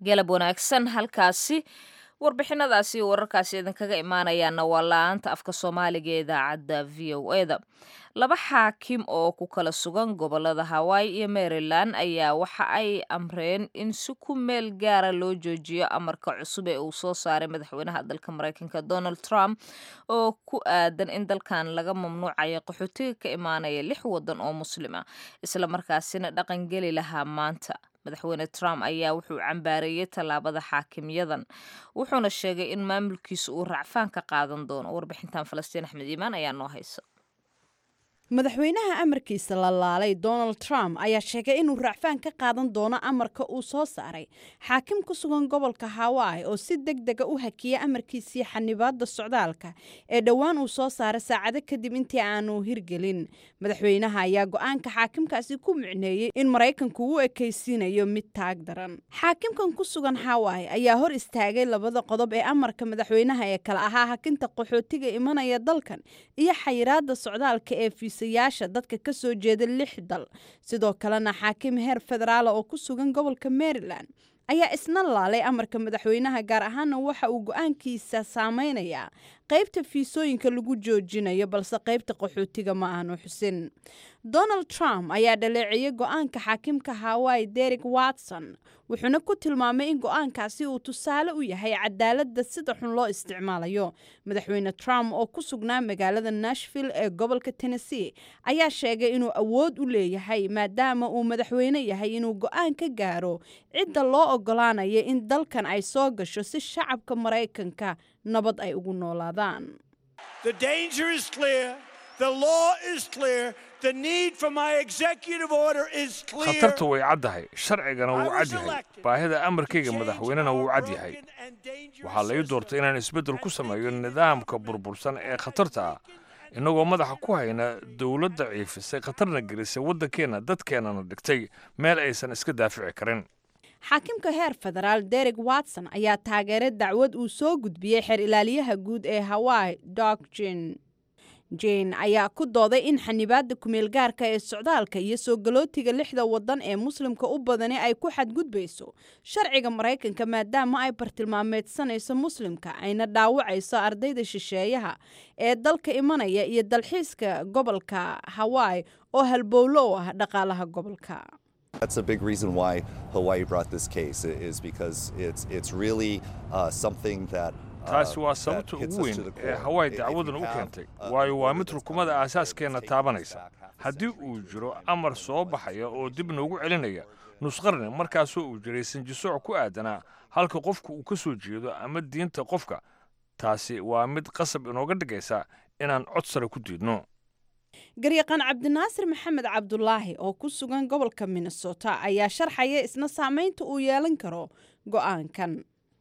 galab wanaagsan halkaasi warbixinadaasi iyo wararkaasi idinkaga imaanayaana waa la-aanta afka soomaaliga ee idaacadda v o e da laba xaakim oo ku kala sugan gobolada hawaii iyo maryland ayaa waxa ay amreen in si ku meel gaara loo joojiyo amarka cusub ee uu soo saaray madaxweynaha dalka mareykanka donald trump oo ku aadan in dalkan laga mamnuucayo qaxootiga ka imaanaya lix wadan oo muslima islamarkaasina dhaqangeli lahaa maanta madaxweyne trump ayaa wuxuu cambaareeyey tallaabada xaakimyadan wuxuuna sheegay in maamulkiisa uu racfaan ka qaadan doono warbixintan falastiin axmed iimaan ayaa noo haysa madaxweynaha amarkiisa la laalay donald trump ayaa sheegay inuu racfaan ka qaadan doono amarka uu soo saaray xaakim ku sugan gobolka hawaii oo si deg dega u hakiya amarkiisii xanibaada socdaalka ee dhowaan uu soo saaray saacado kadib intii aanu hirgelin madaxweynaha ayaa go-aanka xaakimkaasi ku micneeyey in maraykanku u ekaysiinayo mid taag daran xaakimkan ku sugan hawaii ayaa hor istaagay labada qodob ee amarka madaxweynaha ee kale ahaa hakinta qaxootiga imanaya dalkan iyo xayiraada socdaalka ee yaasha dadka ka soo jeeda lix dal sidoo kalena xaakim heer federaala oo ku sugan gobolka maryland ayaa isna laalay amarka madaxweynaha gaar ahaana waxa uu go-aankiisa saameynayaa qaybta fiisooyinka lagu joojinayo balse qaybta qaxootiga ma aanu xusin donald trump ayaa dhaleeceeyey go-aanka xaakimka hawaii derek watson wuxuuna ku tilmaamay in go-aankaasi uu tusaale u yahay cadaaladda sida xun loo isticmaalayo madaxweyne trump oo ku sugnaa magaalada nashville ee gobolka tennessee ayaa sheegay inuu awood u leeyahay maadaama uu madaxweyne yahay inuu go-aan ka gaaro cidda loo ogolaanaya in dalkan ay soo gasho si shacabka maraykanka nabad ay ugu noolaadaan khatartu way caddahay sharcigana wuu cad yahay baahida amarkayga madaxweynena wuu cad yahay waxaa la ii doortay inaan isbeddel ku sameeyo nidaamka burbursan ee khatarta ah innagoo madaxa ku hayna dowladda ciifisay khatarna gelisay waddankeenna dadkeennana dhigtay meel aysan iska daafici karin xaakimka heer federaal derek watson ayaa taageeray dacwad uu soo gudbiyey xeer ilaaliyaha guud ee hawaii dog jen jane ayaa ku dooday in xanibaadda kumeel gaarka ee socdaalka iyo soo galootiga lixda wadan ee muslimka u badani ay ku xadgudbayso sharciga maraykanka maadaama ay bartilmaameedsanayso muslimka ayna dhaawacayso ardayda shisheeyaha ee dalka imanaya iyo dalxiiska gobolka hawaii oo halbowlo u ah dhaqaalaha gobolka That's a big reason why Hawaii brought this case is because it's it's really uh, something that taasi waa sababta ugu weyn ee hawaii dacwadan u keentay waayo waa mid rukumada aasaaskeenna taabanaysa haddii uu jiro amar soo baxaya oo dib noogu celinaya nusqarni markaasoo uu jiray sanjisooc ku aadanaa halka qofku uu ka soo jeedo ama diinta qofka taasi waa mid qasab inooga dhigaysa inaan cod sare ku diidno garyaqaan cabdinaasir maxamed cabdulaahi oo ku sugan gobolka minnesota ayaa sharxaya isna saameynta uu yeelan karo go-aankan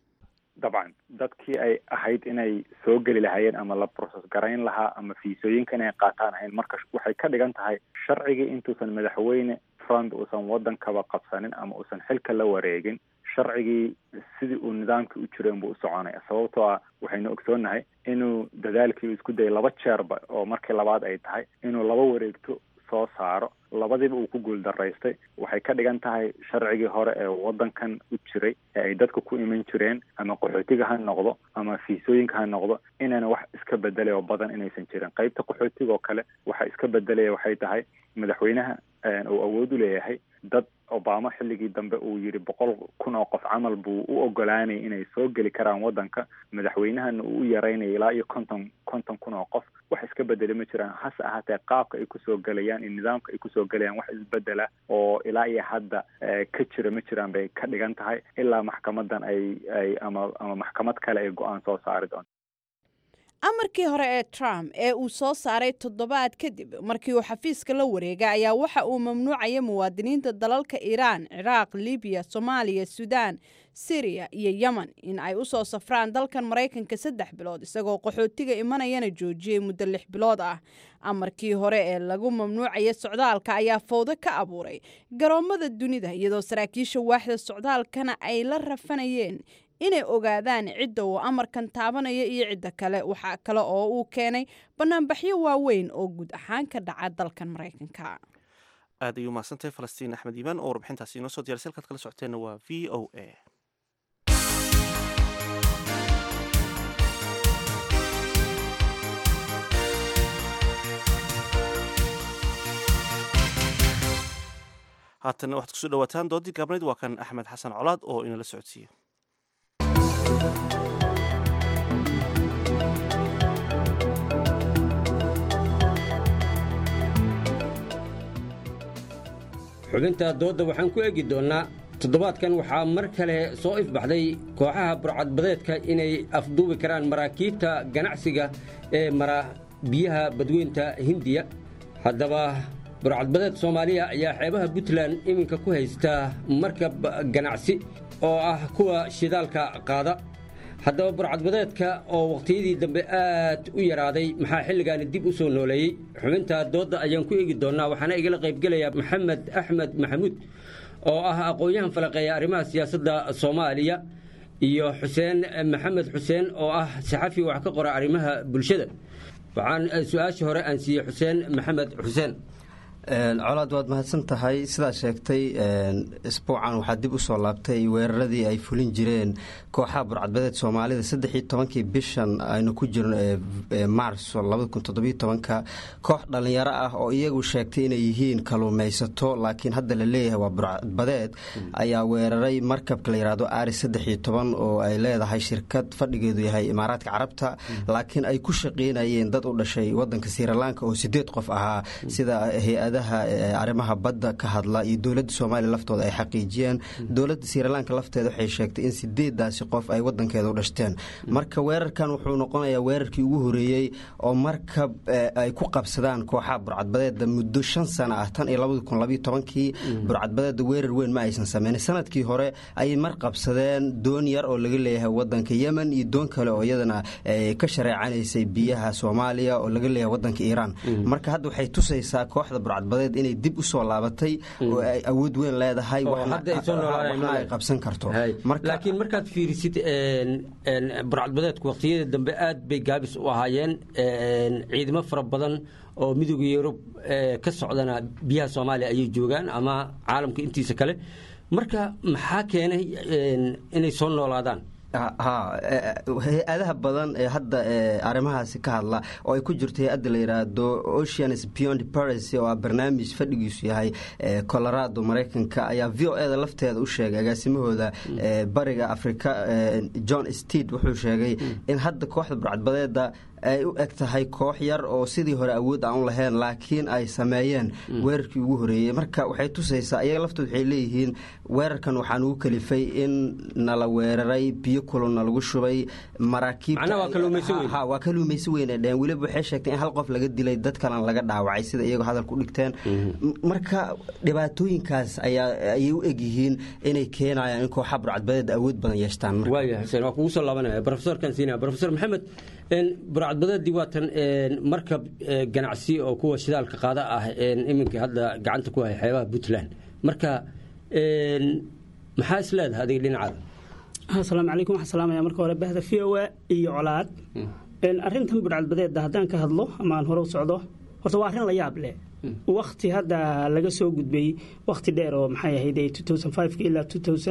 dabcan dadkii ay ahayd inay soo geli lahaayeen ama la broses garayn lahaa ama fiisooyinka inay qaataan ahayn marka waxay ka dhigan tahay sharcigii intuusan madaxweyne trump uusan waddankaba qabsanin ama uusan xilka la wareegin sharcigii sidii uu nidaamkii u jireen buu u soconaya sababtoo ah waxaynu ogsoonnahay inuu dadaalkii isku dayay laba jeerba oo markii labaad ay tahay inuu laba wareegto soo saaro labadiiba uu ku guuldaraystay waxay ka dhigan tahay sharcigii hore ee waddankan u jiray ee ay dadka ku iman jireen ama qaxootiga ha noqdo ama fiisooyinka ha noqdo inayna wax iska bedelay oo badan inaysan jirin qaybta qaxootiga oo kale waxa iska bedelaya waxay tahay madaxweynaha uu awood u leeyahay dad obama xilligii dambe uu yidhi boqol kun oo qof camal buu u ogolaanayay inay soo geli karaan waddanka madaxweynahana uu u yaraynaya ilaa iyo konton konton kun oo qof wax iska bedeli ma jiraan hase ahaatee qaabka ay kusoo gelayaan iyo nidaamka ay kusoo gelayaan wax isbedela oo ilaa iyo hadda ka jira ma jiraan bay ka dhigan tahay ilaa maxkamadan ay ay ama ama maxkamad kale ay go-aan soo saari doonto amarkii hore ee trump ee uu soo saaray toddobaad kadib markii uu xafiiska la wareegay ayaa waxa uu mamnuucaya muwaadiniinta dalalka iiraan ciraaq libiya soomaaliya suudaan siriya iyo yemen in ay u soo safraan dalkan maraykanka saddex bilood isagoo qaxootiga imanayana joojiyey muddo lix bilood ah amarkii hore ee lagu mamnuucaya socdaalka ayaa fowdo ka abuuray garoommada dunida iyadoo saraakiisha waaxda socdaalkana ay la rafanayeen inay ogaadaan cidda uu amarkan taabanaya iyo cidda kale waxaa kale oo uu keenay banaanbaxyo waaweyn oo guud ahaan ka dhaca dalkan maraykanka aad ayuu mahadsantahay falastiin axmed iimaan oo warbixintaasi inoo soo diyarsa halkaad kala socoteenna waa v o a haatanna waxaad kusoo dhawaataan doodii gaabnayd waa kan axmed xasan colaad oo inala socodsiiya xubinta doodda waxaan ku eegi doonnaa toddobaadkan waxaa mar kale soo ifbaxday kooxaha burcadbadeedka inay afduubi karaan maraakiibta ganacsiga ee mara biyaha badweynta hindiya haddaba burcadbadeed soomaaliya ayaa xeebaha puntland iminka ku haysta markab ganacsi oo ah kuwa shidaalka qaada haddaba burcadbadeedka oo wakhtiyadii dambe aad u yaraaday maxaa xilligaani dib u soo nooleeyey xubinta doodda ayaan ku eegi doonnaa waxaana igala qaybgelaya maxamed axmed maxamuud oo ah aqoon-yahan falaqeeya arrimaha siyaasadda soomaaliya iyo xuseen maxamed xuseen oo ah saxafi wax ka qora arrimaha bulshada waxaan su-aashii hore aan siiyey xuseen maxamed xuseen colaad waad mahadsan tahay sidaa sheegtay isbuucan waxaa dib usoo laabtay weeraradii ay fulin jireen kooxaha burcadbadeed soomaalida saddexii tobankii bishan aynu ku jirno ee maarso labadakuntodobytobanka koox dhallinyaro ah oo iyagu sheegtay inay yihiin kaluumaysato laakiin hadda la leeyahay waa burcadbadeed ayaa weeraray markabka la yidhaahdo ari saddexii toban oo ay leedahay shirkad fadhigeedu yahay imaaraadka carabta laakiin ay ku shaqeynayeen dad u dhashay wadanka sirilanka oo sideed qof ahaa sida hay-ada arrimaha badda ka hadla iyo dowladda soomaaliya laftooda ay xaqiijiyeen dowladda sirilanka lafteeda waxay sheegtay in sideedaasi qof ay wadankeeda u dhashteen marka weerarkan wuxuu noqonayaa weerarkii ugu horeeyey oo markab ay ku qabsadaan kooxaha burcadbadeeda muddo shan sana ah tan iyo labadi kun labayo tobankii burcadbadeeda weerar weyn ma aysan sameynin sanadkii hore ayay mar qabsadeen doon yar oo laga leeyahay wadanka yemen iyo doon kale oo iyadana ka shareecanaysay biyaha soomaaliya oo laga leeyahay wadanka iiraan marka hadda waxay tusaysaa kooxda burcadbadeed inay dib u soo laabatay oo ay awood weyn leedahay waxna ay qabsan karto laakiin markaad fiirisid burcadbadeedku waqtiyada dambe aad bay gaabis u ahaayeen ciidamo fara badan oo midooda yurub ka socdana biyaha soomaaliya ayay joogaan ama caalamka intiisa kale marka maxaa keenay inay soo noolaadaan ha hay-adaha badan ee hadda arrimahaasi ka hadla oo ay ku jirto hay-adda la yidhaahdo oceans beyond paris oo ah barnaamij fadhigiisu yahay colorado maraykanka ayaa v o eda lafteeda u sheegay agaasimahooda bariga afrika john steed wuxuu sheegay in hadda kooxda burcadbadeeda ay u eg tahay koox yar oo sidii hore awood aan u lahayn laakiin ay sameeyeen weerarkii ugu horeeyey marka waxay tusaysaa iyaga laftood waxay leeyihiin weerarkan waxaan ugu kalifay in nala weeraray biyo kululna lagu shubay maraakiibwaa kaluumaysi weyn ay dheheen weliba waxay sheegtay in hal qof laga dilay dad kalena laga dhaawacay sida iyagoo hadalku dhigteen marka dhibaatooyinkaas ayay u egyihiin inay keenayaan in kooxa burcadbadeed awood badan yeeshtaan waa kugu soo laabanaya profesorkan siinaya profesor maxamed burcadbadeedii waatan markab ganacsi oo kuwa shidaalka qaada ah iminka hadda gacanta ku haya xeebaha puntland marka maxaa is leedahay adiga dhinacaada asalaamu calaykum waxaan salaamaya marka hore bahda v o a iyo colaad arrintan burcadbadeedda haddaan ka hadlo ama aan hore u socdo horta waa arrin la yaab leh wakti hadda laga soo gudbay wakti dheer oo maxay ahayd ilaa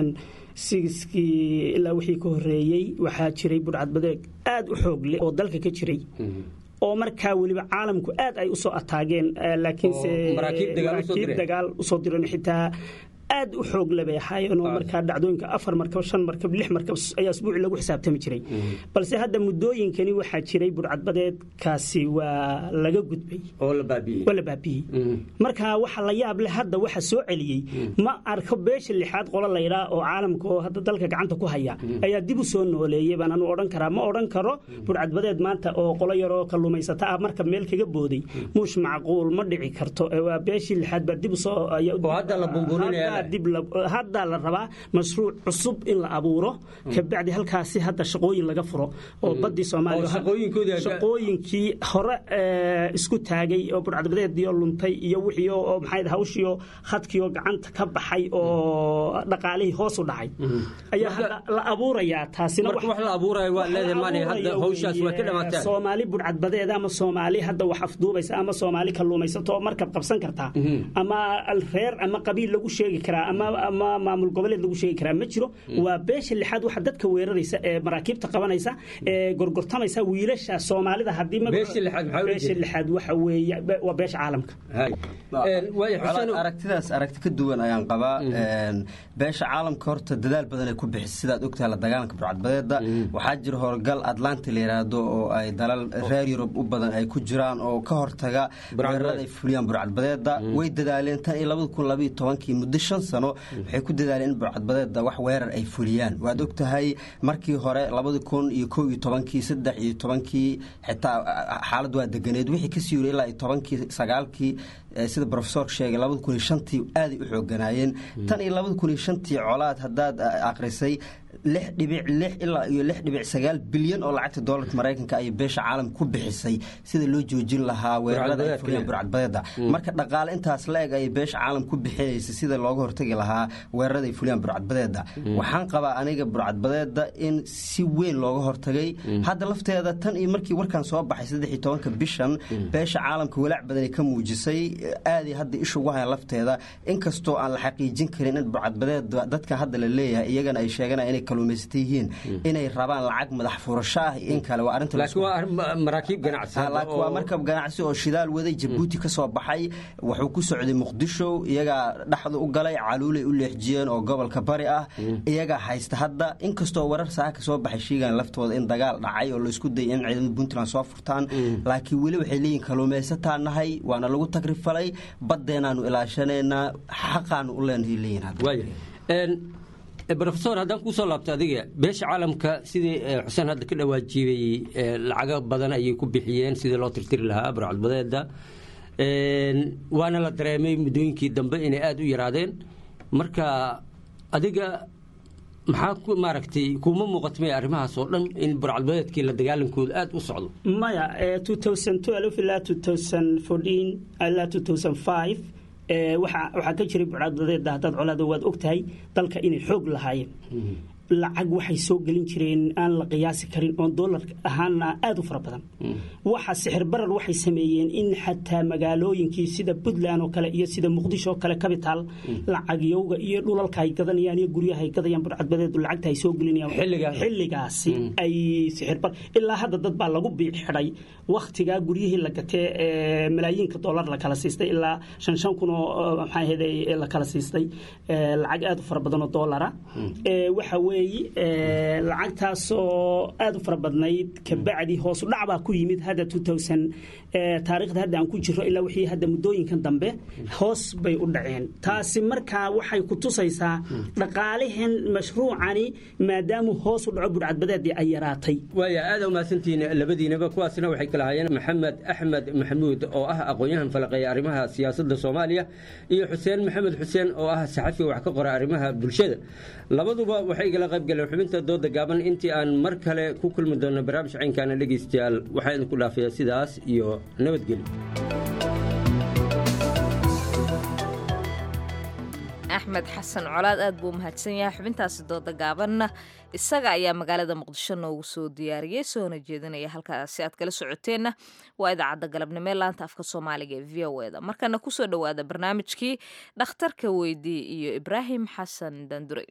kii ilaa wixii ka horeeyey waxaa jiray burcadbadeed aad u xoog leh oo dalka ka jiray oo markaa weliba caalamku aad ay usoo ataageen laakiinse maraakiib dagaal usoo diran xitaa aad u xoog labay ahaayeen oo markaa dhacdooyinka afar markab shan markab lix markab ayaa asbuuci lagu xisaabtami jiray balse hadda muddooyinkani waxaa jiray burcadbadeedkaasi waa laga gudbay oo la waa la baabiyey marka waxa la yaab leh hadda waxa soo celiyey ma arko beesha lixaad qolo laydhaa oo caalamka oo hadda dalka gacanta ku haya ayaa dib u soo nooleeyey baan anu odhan karaa ma odhan karo burcadbadeed maanta oo qolo yaroo kalluumaysata ah marka meel kaga booday muush macquul ma dhici karto waa beeshii lixaad baa dib usoo hadda la bumbuurinaya haddaa la rabaa mashruuc cusub in la abuuro kabacdi halkaasi hadda shaqooyin laga furo oo badii soomaaliyashaqooyinkii hore isku taagay oo burcadbadeediio luntay iyo wixii oo maxay hawshiio khadkiioo gacanta ka baxay oo dhaqaalihii hoos u dhacay ayaa hadda la abuurayaa taasina soomaali burcadbadeed ama soomaali hadda wax afduubaysa ama soomaali kalluumaysato oo markab qabsan kartaa ama reer ama qabiil lagu sheegi karaa ama ama maamul goboleed lagu sheegi karaa ma jiro waa beesha lixaad waxa dadka weeraraysa ee maraakiibta qabanaysa ee gorgortamaysa wiilasha soomaalida haddii Beesha lixaad maxaa ula beesha jeeda? lixaad waxa weeye be- waa beesha caalamka Colaad aragtidaas aragti ka duwan ayaan qabaa Een, beesha caalamka horta dadaal badan ay ku bixisay sidaad ogtahay la dagaalanka burcadbadeeda waxaa jira howlgal atlanta la yiraahdo oo ay dalal reer yurub u badan ay ku jiraan oo ka hortaga weerarada ay fuliyaan burcadbadeeda way dadaaleen tan iyo labada kun labaiyo tobankii muddo shan sano waxay ku dadaaleen in burcadbadeeda wax weerar ay fuliyaan waad ogtahay markii hore labada kun iyo kow iyo tobankii saddex iyo tobankii xitaa xaalad waa deganeed wixii kasii yiri ilaa iyo tobankii sagaalkii eh, sida profesorka sheegay labada kun iyo shantii aaday u xooganaayeen tan iyo labada kun iyo shantii colaad haddaad eh, akhrisay lix dhibic lix ilaa iyo lix dhibic sagaal bilyan oo lacagta doolarka maraykanka ayay beesha caalamka ku bixisay sida loo joojin lahaa weerarada ay Burcadbadeedka. fuliyaan burcadbadeeda marka dhaqaale intaas la eg ayay beesha caalamka ku bixinaysa sida looga hortagi lahaa weerarada ay fuliyaan burcadbadeeda waxaan qabaa aniga burcadbadeeda in si weyn looga hortagay hadda lafteeda tan iyo markii warkan soo baxay saddex iyo tobanka bishan beesha caalamka walaac badan ay ka muujisay aaday hadda isha ugu hayaan lafteeda inkastoo aan la xaqiijin karin in burcadbadeeda dadka hadda la leeyahay iyagana ay sheeganayaan inay kaluumaysata yihiin inay rabaan lacag madax furasho ah iyo in kale waa arrinta laakiin waa arrin ma- maraakiib ganacsi Ah, hadda laakiin waa oo- markab ganacsi oo shidaal waday jabuuti ka soo baxay wuxuu ku socday muqdisho iyagaa dhexda u galay caluulay u leexjiyeen oo gobolka bari ah iyagaa haysta hadda inkastoo warar saaka soo baxay sheegaan laftooda in dagaal dhacay oo laisku dayay in ciidamada puntland soo furtaan laakiin weli waxay leeyihin kaluumaysataa nahay waana lagu tagrifalay baddeenaanu ilaashanaynaa xaqaanu u leenahay leeyihin hadda waaya Een, eh, professor haddaan kusoo laabto adiga beesha caalamka sidii eh, xuseen hadda ka dhawaajibay eh, lacago badan ayay ku bixiyeen sidii loo tirtiri lahaa burcadbadeeda Een, waana la dareemay muddooyinkii dambe inay aada u yaraadeen marka adiga maxaa ku maaragtay kuma muuqatmay arrimahaas oo dhan in burcadbadeedkii la dagaalankooda aada u socdo maya eh, 2012 ilaa 2014 ilaa 2005 eh, waxaa waxaa ka jiray bucadbadeeda haddaad colaada waad ogtahay dalka inay xoog lahaayeen lacag waxay soo gelin jireen aan la qiyaasi karin oon doolar ahaana aada u fara badan waxa sixir barar waxay sameeyeen in xataa magaalooyinkii sida puntland oo kale iyo sida muqdisho oo kale capital lacagyowga iyo dhulalka ay gadanayaan iyo guryaha ay gadayaan burcadbadeedu lacagta ay soo gelinayaan xilligaasi ay sixir bar ilaa hadda dad baa lagu biic xidhay wakhtigaa guryihii la gatee ee malaayiinka doolar la kala siistay ilaa shan shan kun oo maxaa ahayd la kala siistay ee, lacag aada u fara badan oo doolara Ee, waxa weeye ee, lacagtaasoo aada u fara badnayd kabacdi hoos u dhac baa ku yimid hadda 2000 ee, taariikhda hadda aan ku jiro ilaa wixii hadda muddooyinkan dambe hoos bay u dhaceen taasi markaa waxay ku tusaysaa dhaqaalihan mashruucani maadaamuu hoos u dhaco budhcadbadeedii ay yaraatay waaya aada umahadsantihiin labadiinaba kuwaasina waxay kala hayeen maxamed axmed maxamuud oo ah aqoon-yahan falaqeeya arrimaha siyaasadda soomaaliya iyo xuseen maxamed xuseen oo ah saxafi wax ka qora arrimaha bulshada labaduba waxay igala qayb galeen xubinta dooda gaaban intii aan mar kale ku kulmi doono barnaamij caynkaana dhegeystayaal waxaa idinku dhaafayaa sidaas iyo nabadgelyo axmed xasan colaad aad buu umahadsan yahay xubintaasi dooda gaabanna isaga ayaa magaalada muqdisho noogu soo diyaariyey soona jeedinaya halkaasi aad kala socoteenna waa idaacadda galabnimo ee laanta afka soomaaliga ee v o eda markana kusoo dhowaada barnaamijkii dhakhtarka weydii iyo ibraahim xasan dandure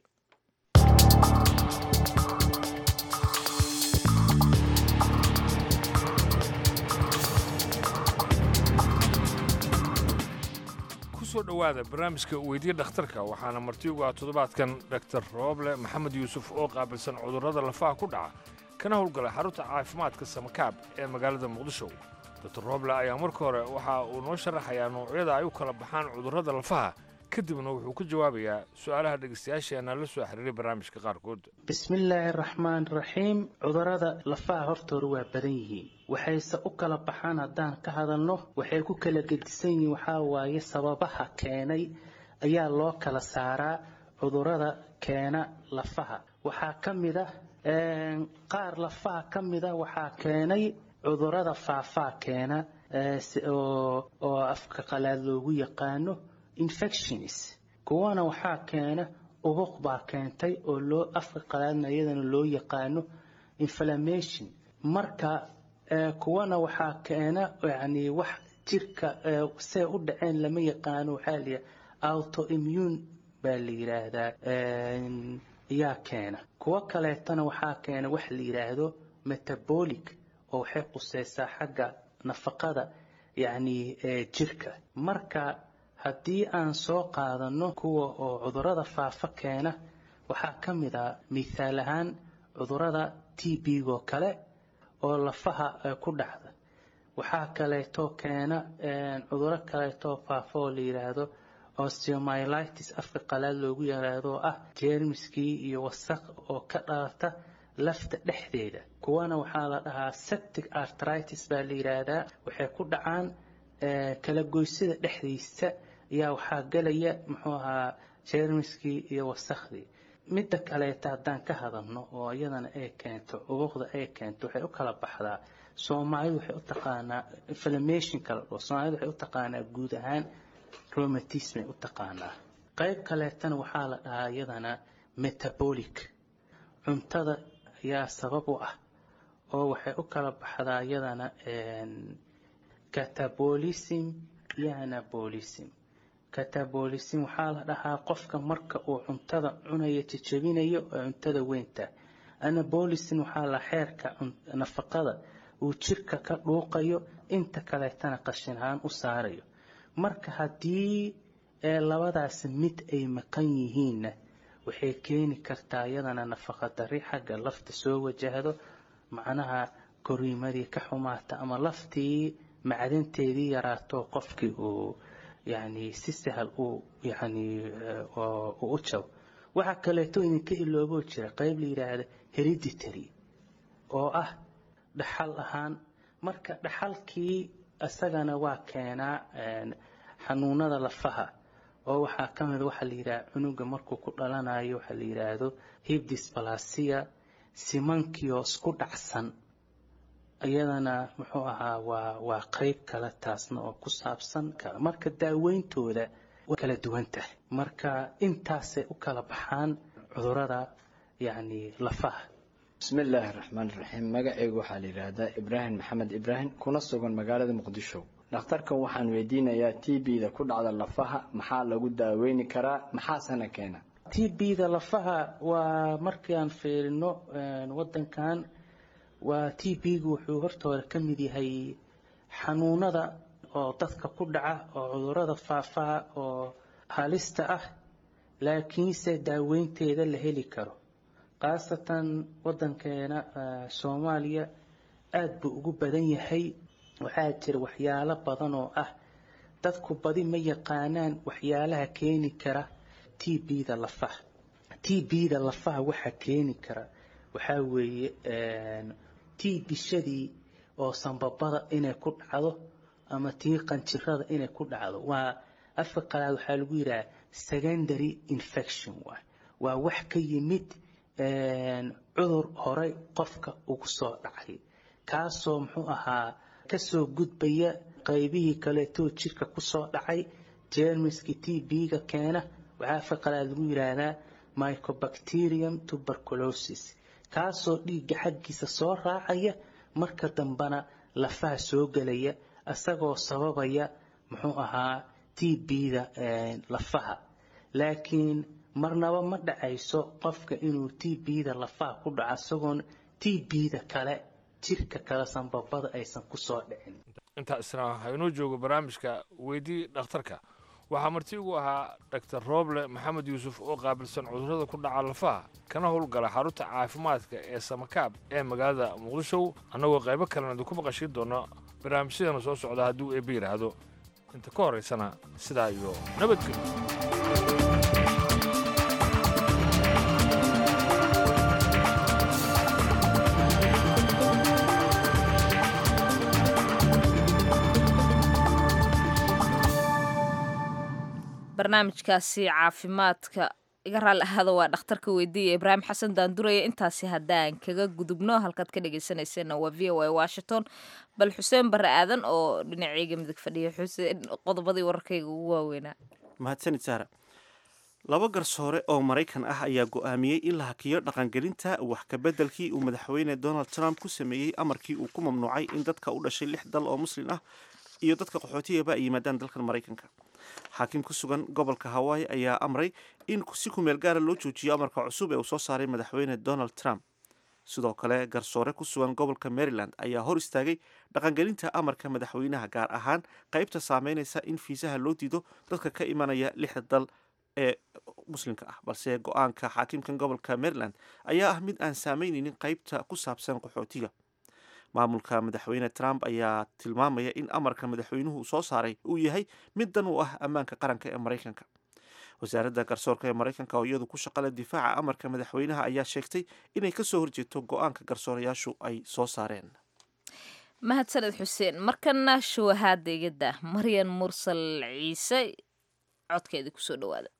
kusoo dhowaada barnaamijka weydiya dhakhtarka waxaana martiugu ah toddobaadkan dhaktar rooble maxamed yuusuf oo qaabilsan cudurrada lafaha ku dhaca kana howlgala xarunta caafimaadka samakaab ee magaalada muqdisho dr rooble ayaa marka hore waxa uu noo sharaxayaa noocyada ay u kala baxaan cudurrada lafaha kadibna wuxuu ku jawaabayaa su'aalaha dhegaystayaasheenna la soo xiriiray barnaamijka qaarkood bismillaahi raxmaan raxiim cudurrada lafaha hortooda waa badan yihiin waxayse u kala baxaan haddaan ka hadalno waxay ku kala gedisan yihiin waxaa waaye sababaha keenay ayaa loo kala saaraa cudurrada keena lafaha waxaa ka mid ah een, qaar lafaha ka mid ah waxaa keenay cudurrada faafaa keena ee, si- oo oo afka qalaad loogu yaqaano infections kuwana waxaa keena ubuq baa keentay oo loo afka qalaadna iyadana loo yaqaano inflammation marka ee, kuwana waxaa keena yani wax jirka ee, see u dhaceen lama yaqaano waxaa liya autoimmune baa la yidhaahdaa yaa keena kuwo kaleetana waxaa keena wax la yidhaahdo metabolic oo waxay quseysaa xagga nafaqada yacni jirka marka haddii aan soo qaadano kuwa oo cudurada faafa keena waxaa ka mid ah mithaal ahaan cudurada t b-goo kale oo lafaha ku dhacda waxaa kaleeto keena cuduro kaleeto faafa oo la yidhaahdo osteomyelitis afka qalaad loogu yaraado oo ah jeermiskii iyo wasaq oo ka dhalata lafta dhexdeeda kuwana waxaa la dhahaa septic artritis baa la yidhaahdaa waxay ku dhacaan kala goysada dhexdiisa ayaa waxaa galaya muxuu ahaa jeermiskii iyo wasakhdii midda kaleeta haddaan ka hadalno oo iyadana ay keento ubuqda ay keento waxay u kala baxdaa soomaalidu waxay u taqaanaa inflammation kala dhoo soomaalidu waxay u taqaanaa guud ahaan romatismay u taqaanaa qayb kaleetana waxaa la dhahaa iyadana metabolic cuntada ayaa sabab u ah oo waxay u kala baxdaa iyadana catabolism iyo anabolism catabolism waxaa la dhahaa qofka marka uu cuntada cunayo jejebinayo oo cuntada weynta anabolism waxaa la xeerka nafaqada uu jirka ka dhuuqayo inta kaleetana qashin ahaan u saarayo marka haddii labadaas mid ay maqan yihiinna waxay keeni kartaa iyadana nafaqa dari xagga lafta soo wajahdo macnaha koriimadii ka xumaata ama laftii macdanteedii yaraato qofkii uu yani si sahal uu yani u jabo waxaa kaleeto idinka ilooboo jira qayb la yidhaahda hereditary oo ah dhaxal ahaan marka dhaxalkii isagana waa keenaa xanuunada lafaha oo waxaa ka mid waxaa la yidhaha cunuga markuu ku dhalanayo waxaa la yidhaahdo hibdisbalasia simankioo isku dhacsan iyadana muxuu ahaa waa waa qayb kale taasna oo ku saabsan kale marka daaweyntooda way kala duwan tahay marka intaasay u kala baxaan cudurada yacni lafaha bismi illaahi raxmaan raxiim magacaygu waxaa la yidhaahdaa ibraahim maxamed ibraahim kuna sugan magaalada muqdisho dhakhtarkan waxaan weydiinayaa t b-da ku dhacda lafaha maxaa lagu daaweyni karaa maxaasana keena t b-da lafaha waa markii aan fiirino wadankan waa t b-gu wuxuu hortooda ka mid yahay xanuunada oo dadka ku dhaca oo cudurada faafaha oo halista ah laakiinse daaweynteeda la heli karo khaasatan wadankeena soomaaliya aada buu ugu badan yahay waxaa jira waxyaalo badan oo ah dadku badi ma yaqaanaan waxyaalaha keeni kara t b-da lafaha t b-da lafaha waxaa keeni kara waxaa weeye tii bishadii oo sanbabada inay ku dhacdo ama tii qanjirada inay ku dhacdo waa afka qalaad waxaa lagu yidhaha secondary infection waay waa wax ka yimid cudur horey qofka ugu soo dhacay kaasoo muxuu ahaa kasoo gudbaya qaybihii kaleetoo jirka kusoo dhacay jermiski t b-ga keena waxaa afka qalaad lagu yidhaahdaa mycobacterium tuberculosis kaasoo dhiigga xaggiisa soo raacaya marka dambena lafaha soo gelaya isagoo sababaya muxuu ahaa t b-da lafaha laakiin marnaba ma dhacayso qofka inuu t b-da lafaha ku dhaco isagoon t b-da kale jirka kale sanbabada aysan kusoo dhicin intaa isna waxaa inoo jooga barnaamijka weydii dhakhtarka waxaa marti ugu ahaa dhaktar rooble maxamed yuusuf oo qaabilsan cudurrada ku dhaca lafaha kana howlgala xarunta caafimaadka ee samakaab ee magaalada muqdisho annagoo qaybo kalena idinku maqashiin doona barnaamijyadeena soo socda hadduu eebbe yidhaahdo inta ka horaysana sidaa iyo nabadgelyo barnaamijkaasi caafimaadka iga raali ahaada waa dhakhtarka weydiiya ibraahim xasan daanduraya intaasi haddaan kaga gudubno halkaad ka dhegeysaneyseenna waa v o a washington bal xuseen barre aadan oo dhinaceyga midig fadhiya xuseen qodobadii wararkayga ugu waaweynaa mahadsanid saara laba garsoore oo maraykan ah ayaa go-aamiyey in la hakiyo dhaqangelinta wax kabeddelkii uu madaxweyne donald trump ku sameeyey amarkii uu ku mamnuucay in dadka u dhashay lix dal oo muslim ah iyo dadka qaxootiyaba ay yimaadaan dalkan maraykanka xaakim ku sugan gobolka hawaii ayaa amray in si kumeel gaara loo joojiyo amarka cusub ee uu soo saaray madaxweyne donald trump sidoo kale garsoore ku sugan gobolka maryland ayaa hor istaagay dhaqangelinta amarka madaxweynaha gaar ahaan qaybta saameynaysa in fiisaha loo diido dadka ka imanaya lixda dal ee muslimka ah balse go-aanka xaakimkan gobolka maryland ayaa ah mid aan saameyneynin qaybta ku saabsan qaxootiga maamulka madaxweyne trump ayaa tilmaamaya in amarka madaxweynuhu soo saaray uu yahay mid dan u ah ammaanka qaranka ee maraykanka wasaaradda garsoorka ee maraykanka oo iyadu ku shaqale difaaca amarka madaxweynaha ayaa sheegtay inay kasoo horjeeto go-aanka garsoorayaashu ay soo saareen mahadsaned xuseen markana shuwahaada igada maryan mursal ciise codkeedii kusoo dhawaada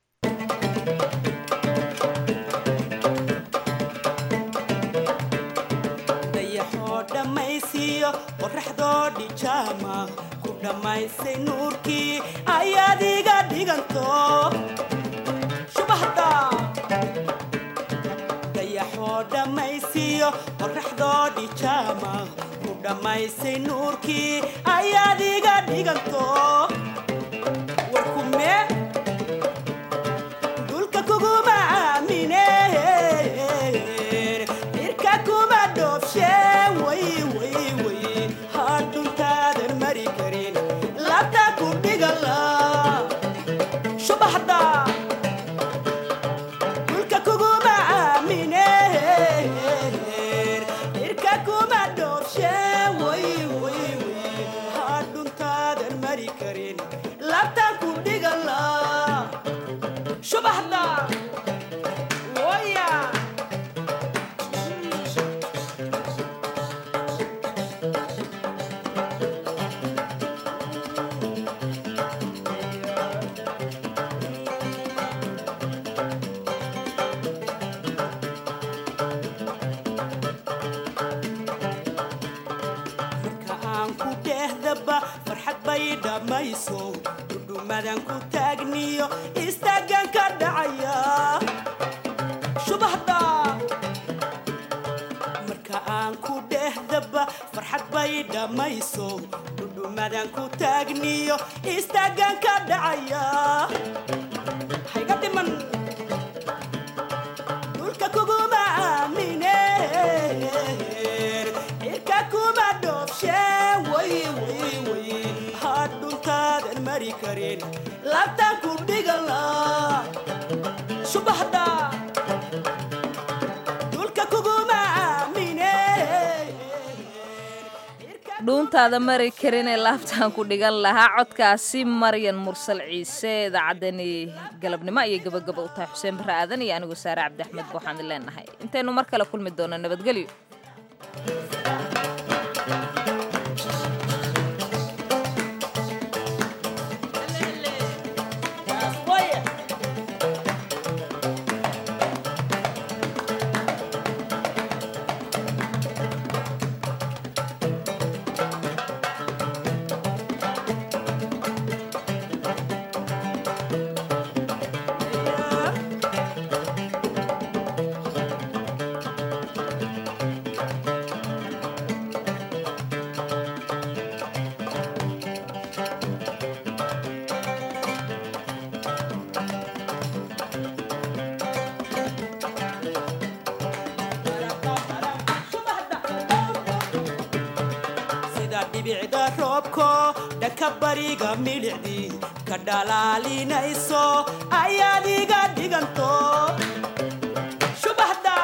dayaxoo dhammaysiiyo qoraxdoo dhijaama ku dhammaysay nuurkii ayaad iga dhiganto shubahda dayaxoo dhammaysiiyo qoraxdoo dhijaama ku dhammaysay nuurkii ayaad iga dhiganto warkume dulka kuguma aamine irka kuma dhoofshe way way way hadhuntaadan mari karin labta ku dhigala shubaxda dulka kuguma aamine irka kuma dhoofshe way way way hadhuntaadan mari karin labta ku dhigala shubaxda waya marka aan ku dhehdaba farxad bay dhammayso dhudhumadan ku taagniyo istaagan ka dhacaya shubahda marka aan ku dhehdaba farxad bay dhammayso dhudhumadan ku taagniyo istaagan ka dhacaya hayga dhiman dhulka kuguma aamine irka kuma dhoofshe way way way hadhuntaadan mari karin labtaan ku dhigala shubahda dhulka kuguma aamine dhuuntaada mari karin ee laabtaan ku dhigan lahaa codkaasi maryan mursal ciise idaacaddani galabnimo ayay gabagaba u tahay xuseen barre aadan iyo anigoo saare cabdi axmed waxaan idin leenahay intaynu mar kale kulmi doono nabadgelyo sida dhibicda roobko dhanka bariga midhicdii ka dhalaalinayso ayaad iga dhiganto shubahda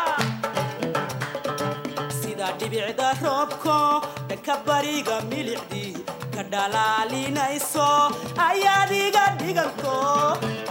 sida dhibicda roobko dhanka bariga milicdii ka dhalaalinayso ayaad iga dhiganto